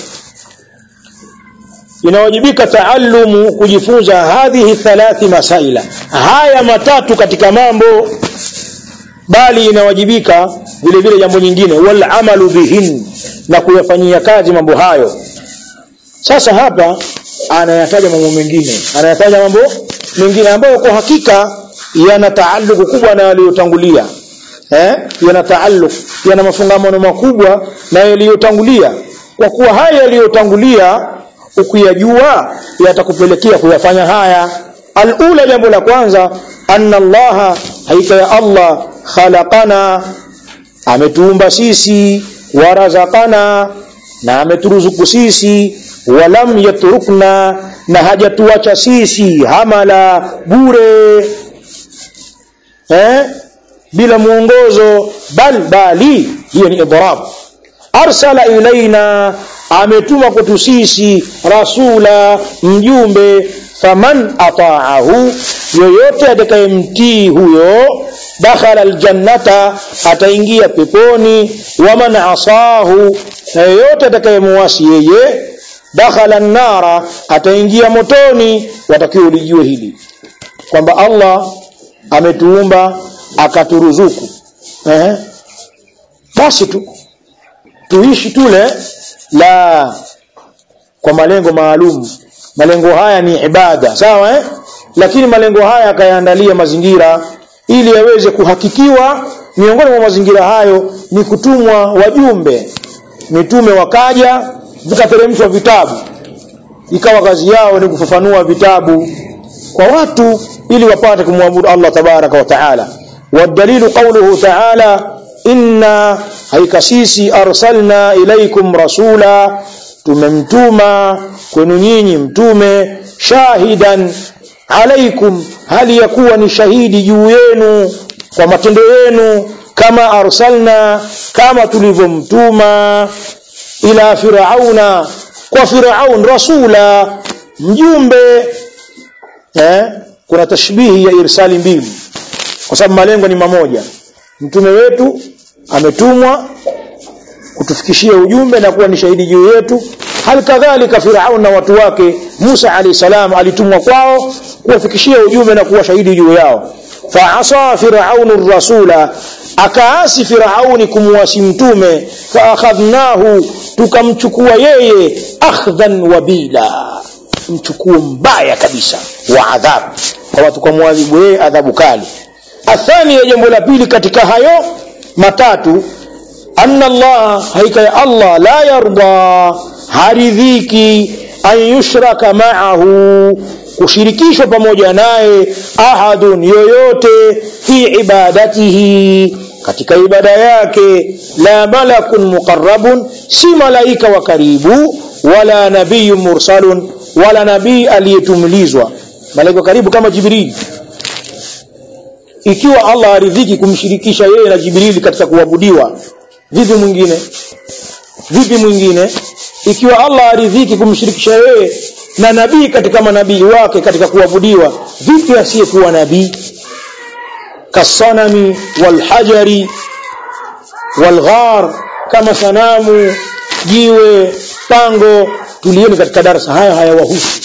inawajibika taallumu kujifunza hadhihi thalathi masaila haya matatu katika mambo bali inawajibika vile vile jambo nyingine wal amalu bihin na kuyafanyia kazi mambo hayo sasa hapa anayataja mambo mengine anayataja mambo mengine ambayo kwa hakika yana taalluku kubwa na yaliyotangulia eh yana taalluku yana mafungamano makubwa na yaliyotangulia kwa kuwa haya yaliyotangulia ukiyajua yatakupelekea kuyafanya haya alula jambo la kwanza anna allaha haika ya allah khalaqana ametuumba sisi warazakana na ameturuzuku sisi walam yatrukna na hajatuacha sisi hamala bure eh bila mwongozo bal bali hiyo ni idrab arsala ilaina ametuma kwetu sisi rasula mjumbe faman ataahu yoyote atakayemtii huyo dakhala aljannata ataingia peponi waman asahu na yoyote atakayemuasi yeye dakhala nnara ataingia motoni watakiwa ulijue hili kwamba allah ametuumba akaturuzuku eh? basi tu tuishi tule la kwa malengo maalum malengo haya ni ibada sawa eh? lakini malengo haya akayaandalia mazingira ili yaweze kuhakikiwa miongoni mwa mazingira hayo ni kutumwa wajumbe mitume wakaja vikateremshwa vitabu ikawa kazi yao ni kufafanua vitabu kwa watu ili wapate kumwabudu Allah tabaraka wa taala والدليل قوله تعالى إنا haika sisi arsalna ilaikum rasula tumemtuma kwenu nyinyi mtume shahidan alaikum hali ya kuwa ni shahidi juu yenu kwa matendo yenu kama arsalna kama tulivyomtuma ila firauna kwa firaun rasula mjumbe eh? kuna tashbihi ya irsali mbili kwa sababu malengo ni mamoja mtume wetu ametumwa kutufikishia ujumbe na kuwa ni shahidi juu yetu hal kadhalika firaun na watu wake Musa alayhi salam alitumwa kwao kuwafikishia ujumbe na kuwa shahidi juu yao faasa firaunu rasula akaasi firauni kumwasi mtume faakhadhnahu tukamchukua yeye akhdhan wabila mchukuo mbaya kabisa wa adhabu kwa tukamwadhibu yeye adhabu kali athani ya jambo la pili katika hayo matatu anna Allah haika ya Allah la yarda haridhiki an yushraka ma'ahu kushirikishwa pamoja naye ahadun yoyote fi ibadatihi katika ibada yake la malakun muqarrabun si malaika wa karibu wala nabiyyun mursalun wala nabii aliyetumilizwa malaika karibu kama jibril ikiwa Allah aridhiki kumshirikisha yeye na Jibrili katika kuabudiwa vipi mwingine vipi mwingine ikiwa Allah aridhiki kumshirikisha yeye na nabii katika manabii wake katika kuabudiwa vipi asiyekuwa nabii kasanami walhajari walghar kama sanamu jiwe pango tulieni katika darasa haya hayawahusu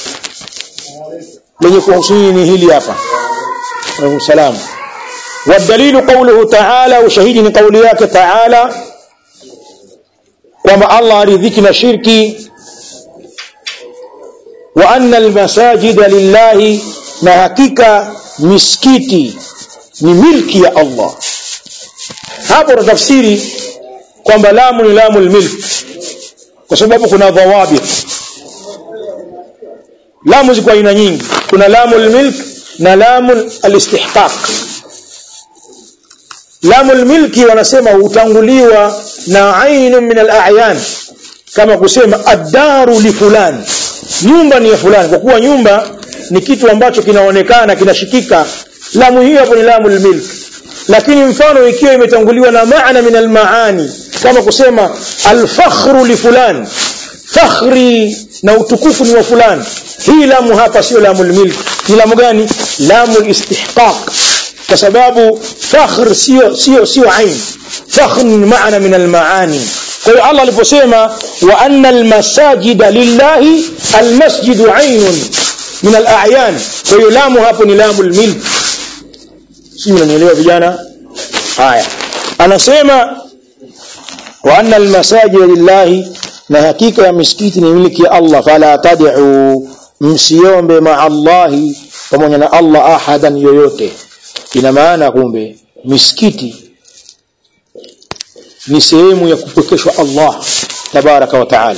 lenye kuhusu ni hili hapa عليه السلام والدليل قوله تعالى وشهيد قولياك تعالى وما الله رذكنا شركي وأن المساجد لله نهكك مسكيتي ni milki ya Allah hapo tafsiri kwamba lamu ni lamu almilk kwa sababu kuna dhawabit lamu ziko aina nyingi kuna lamu almilk na lamu alistihqaq lamu almilki wanasema hutanguliwa na ainu min alayan kama kusema ad-daru li fulani nyumba ni ya fulani kwa kuwa nyumba ni kitu ambacho kinaonekana kinashikika lamu hiyo hapo ni lamu almilk lakini mfano ikiwa imetanguliwa na maana min almaani kama kusema alfakhru li fulani fakhri na utukufu ni wa fulani hii lamu hapa sio lamu almilk ni lamu gani lamu alistihqaq kwa sababu fakhr sio sio sio ain fakhr ni maana min almaani kwa hiyo Allah aliposema wa anna almasajida lillahi almasjidu ainun min alayan kwa hiyo lamu hapo ni lamu almilk si mnanielewa vijana haya anasema wa anna almasajida lillahi na hakika ya misikiti ni miliki ya Allah fala tad'u msiombe ma Allahi pamoja na Allah ahadan yoyote ina maana kumbe misikiti ni sehemu ya kupokeshwa Allah tabaraka wa taala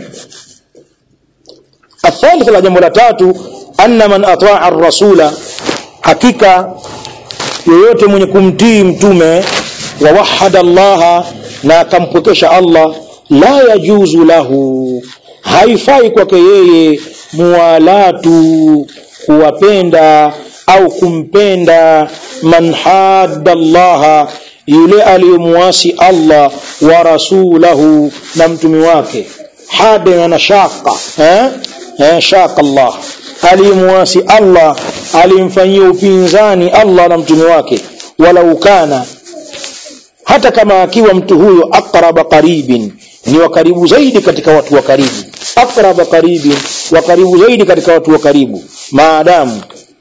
الثالث la jambo la tatu anna man ataa ar-rasula hakika yoyote mwenye kumtii mtume wa wahada Allah na akampokesha Allah la yajuzu lahu haifai kwake yeye muwalatu kuwapenda au kumpenda man hadda Allah yule aliyemuasi Allah wa rasulahu na mtume wake hada na shaka eh eh shaka Allah aliyemuasi Allah alimfanyia upinzani Allah na mtume wake walau kana hata kama akiwa mtu huyo aqraba qaribin ni wa karibu zaidi katika watu wa karibu aqraba qaribin wa karibu zaidi katika watu wa karibu maadamu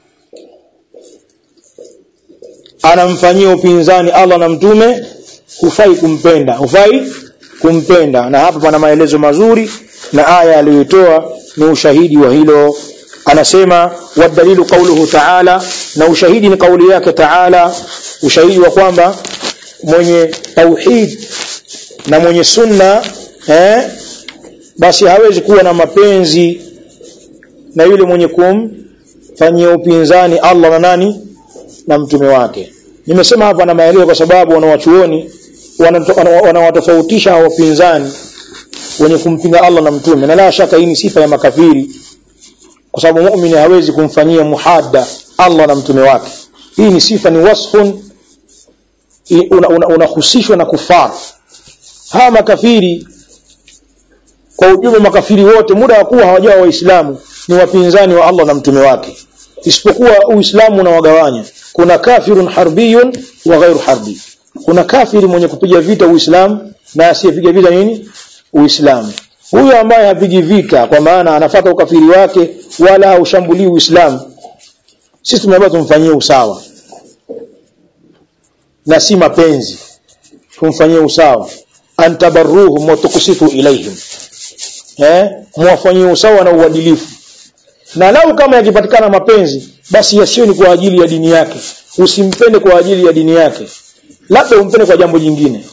anamfanyia upinzani Allah na mtume hufai kumpenda hufai kumpenda na hapa pana maelezo mazuri na aya aliyotoa ni ushahidi wa hilo anasema wadalilu qauluhu ta'ala na ushahidi ni kauli yake ta'ala ushahidi wa kwamba mwenye tauhid na mwenye sunna eh, basi hawezi kuwa na mapenzi na yule mwenye kumfanyia upinzani Allah na nani na mtume wake nimesema hapa na maelezo kwa sababu wanawachuoni wanawatofautisha wapinzani wenye kumpinga Allah na mtume na la shaka hii ni sifa ya makafiri kwa sababu muumini hawezi kumfanyia muhadda Allah na mtume wake hii ni sifa ni wasfun unahusishwa una, una na kufar hawa makafiri kwa ujumla makafiri wote muda wa kuwa hawajawa waislamu ni wapinzani wa Allah na mtume wake isipokuwa uislamu unawagawanya kuna kafirun harbiyun wa ghairu harbi kuna kafiri mwenye kupiga vita uislamu na asiyepiga vita nini uislamu huyo ambaye hapigi vita kwa maana anafata ukafiri wake wala haushambulii uislamu sisi tumeambiwa tumfanyie usawa na si mapenzi tumfanyie usawa antabarruhum wa tuqsitu ilaihim eh muwafanyie usawa na uadilifu na lau kama yakipatikana mapenzi basi yasiyo ni kwa ajili ya dini yake usimpende kwa ajili ya dini yake labda umpende kwa jambo jingine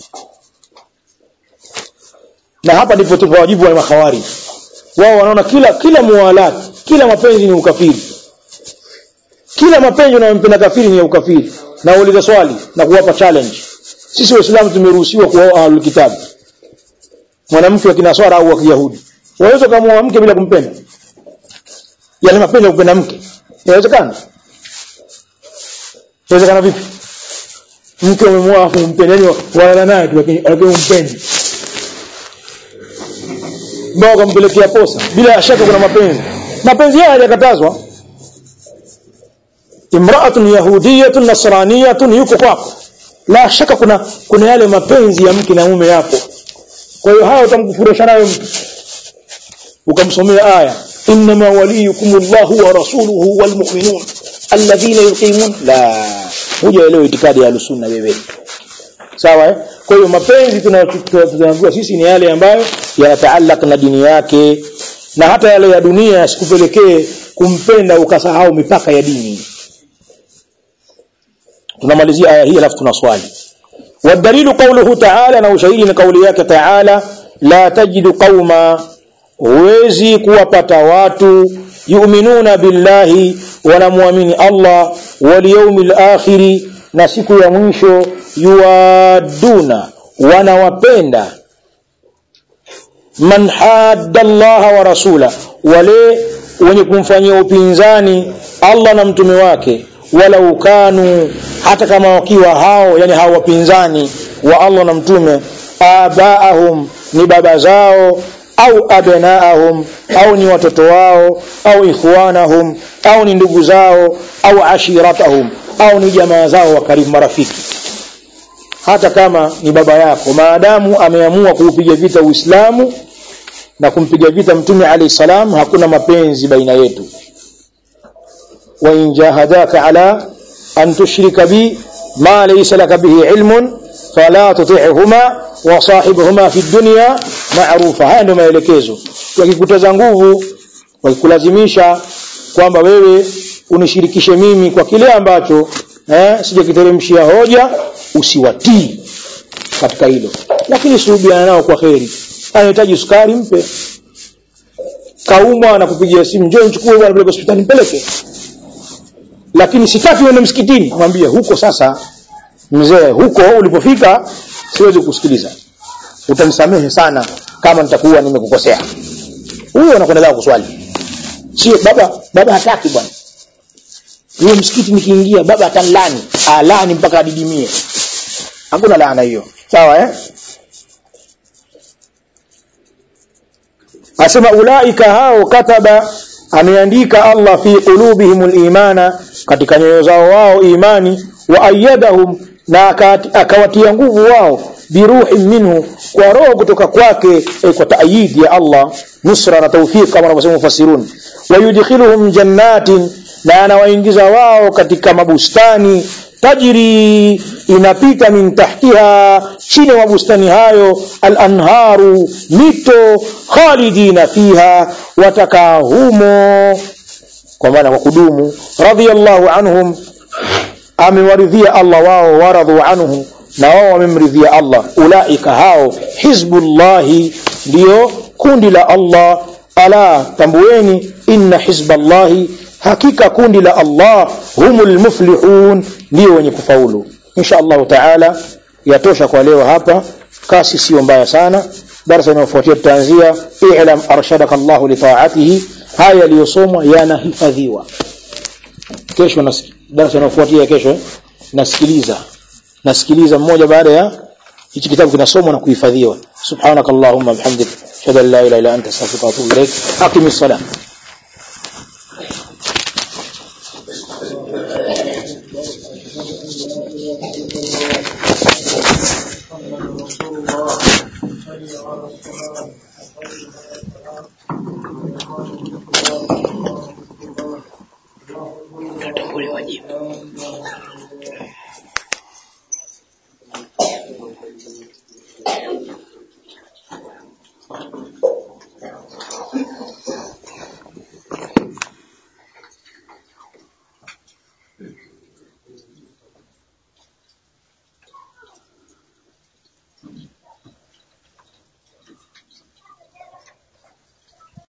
na hapa ndipo tupo wajibu wa mahawari wao wanaona kila kila muwalat kila mapenzi ni ukafiri kila mapenzi unayompenda kafiri ni ukafiri na uliza swali na kuwapa challenge sisi waislamu tumeruhusiwa kuoa ahlul kitabu mwanamke wa kinaswara au wa kiyahudi waweza kumuoa mke bila kumpenda yale mapenzi ya kupenda mke inawezekana inawezekana vipi mke umemwoa afu umpende wala naye tu lakini umpendi mbao kampelekea posa bila shaka kuna mapenzi mapenzi haya hayajakatazwa imra'atun yahudiyatun nasraniyatun yuko kwako la shaka kuna kuna yale mapenzi ya mke na mume yapo kwa hiyo haya utamkufurisha nayo mtu ukamsomea aya inma waliyukum Allahu wa rasuluhu wal mu'minun alladhina yuqimun la hujaelewa itikadi ya sunna wewe sawa eh kwa hiyo mapenzi tunayoambiwa sisi ni yale ambayo yanataallaq na dini yake na hata yale ya dunia yasikupelekee kumpenda ukasahau mipaka ya dini tunamalizia aya hii alafu tuna swali والدليل قوله تعالى na ushahidi ni kauli yake تعالى la tajidu qauma huwezi kuwapata watu yu'minuna billahi wanamwamini Allah wal yawmil akhiri na siku ya mwisho yuaduna wanawapenda man hadda Allah wa rasula wale wenye kumfanyia upinzani Allah na mtume wake walau kanu hata kama wakiwa hao yani hao wapinzani wa Allah na mtume abaahum ni baba zao au abnaahum au ni watoto wao au ikhwanahum au ni ndugu zao au ashiratahum au ni jamaa zao wa karibu marafiki hata kama ni baba yako maadamu ameamua kuupiga vita Uislamu na kumpiga vita mtume alayhi salam hakuna mapenzi baina yetu wa in jahadaka ala an tushrika bi ma laysa laka bihi ilmun fala tuti'huma wa sahibhuma fi dunya ma'rufa haya ndio maelekezo wakikutaza nguvu wakikulazimisha kwamba wewe unishirikishe mimi kwa kile ambacho eh sijakiteremshia hoja usiwatii katika hilo lakini suhubiana nao kwa kheri anahitaji sukari mpe kaumwa na kupigia simu njoo nichukue bwana peleke hospitali mpeleke lakini sitaki uende msikitini mwambie huko sasa mzee huko ulipofika siwezi kusikiliza utanisamehe sana kama nitakuwa nimekukosea huyo anakwenda kuswali sio baba baba hataki bwana huyo msikiti nikiingia baba atanlani alani mpaka adidimie hakuna laana hiyo sawa eh asema ulaika hao kataba ameandika Allah fi qulubihimul imana katika nyoyo zao wao imani wa ayyadahum na akawatia nguvu wao biruhi minhu kwa roho kutoka kwake eh, kwa taayidi ya Allah nusra na tawfiq kama wanavyosema mufassirun wayudkhiluhum jannatin na anawaingiza wao katika mabustani tajri inapita min tahtiha chini ya mabustani hayo al-anharu mito khalidina fiha watakaa humo kwa maana kwa kudumu radiyallahu anhum amewaridhia Allah wao waradhu anhu na wao wamemridhia Allah ulaika hao hizbullahi ndio kundi la Allah ala tambueni inna hizballahi hakika kundi la Allah humul muflihun ndio wenye kufaulu insha Allah taala yatosha kwa leo hapa kasi sio mbaya sana darasa inayofuatia tutaanzia i'lam arshadaka Allah li ta'atihi haya yaliyosomwa yanahifadhiwa kesho na darasa inayofuatia kesho eh? nasikiliza nasikiliza mmoja baada ya hichi kitabu kinasomwa na kuhifadhiwa subhanakallahumma bihamdik shada la ilaha illa anta astaghfiruka wa atubu ilaik aqimis salam Tutambuliwa jibu.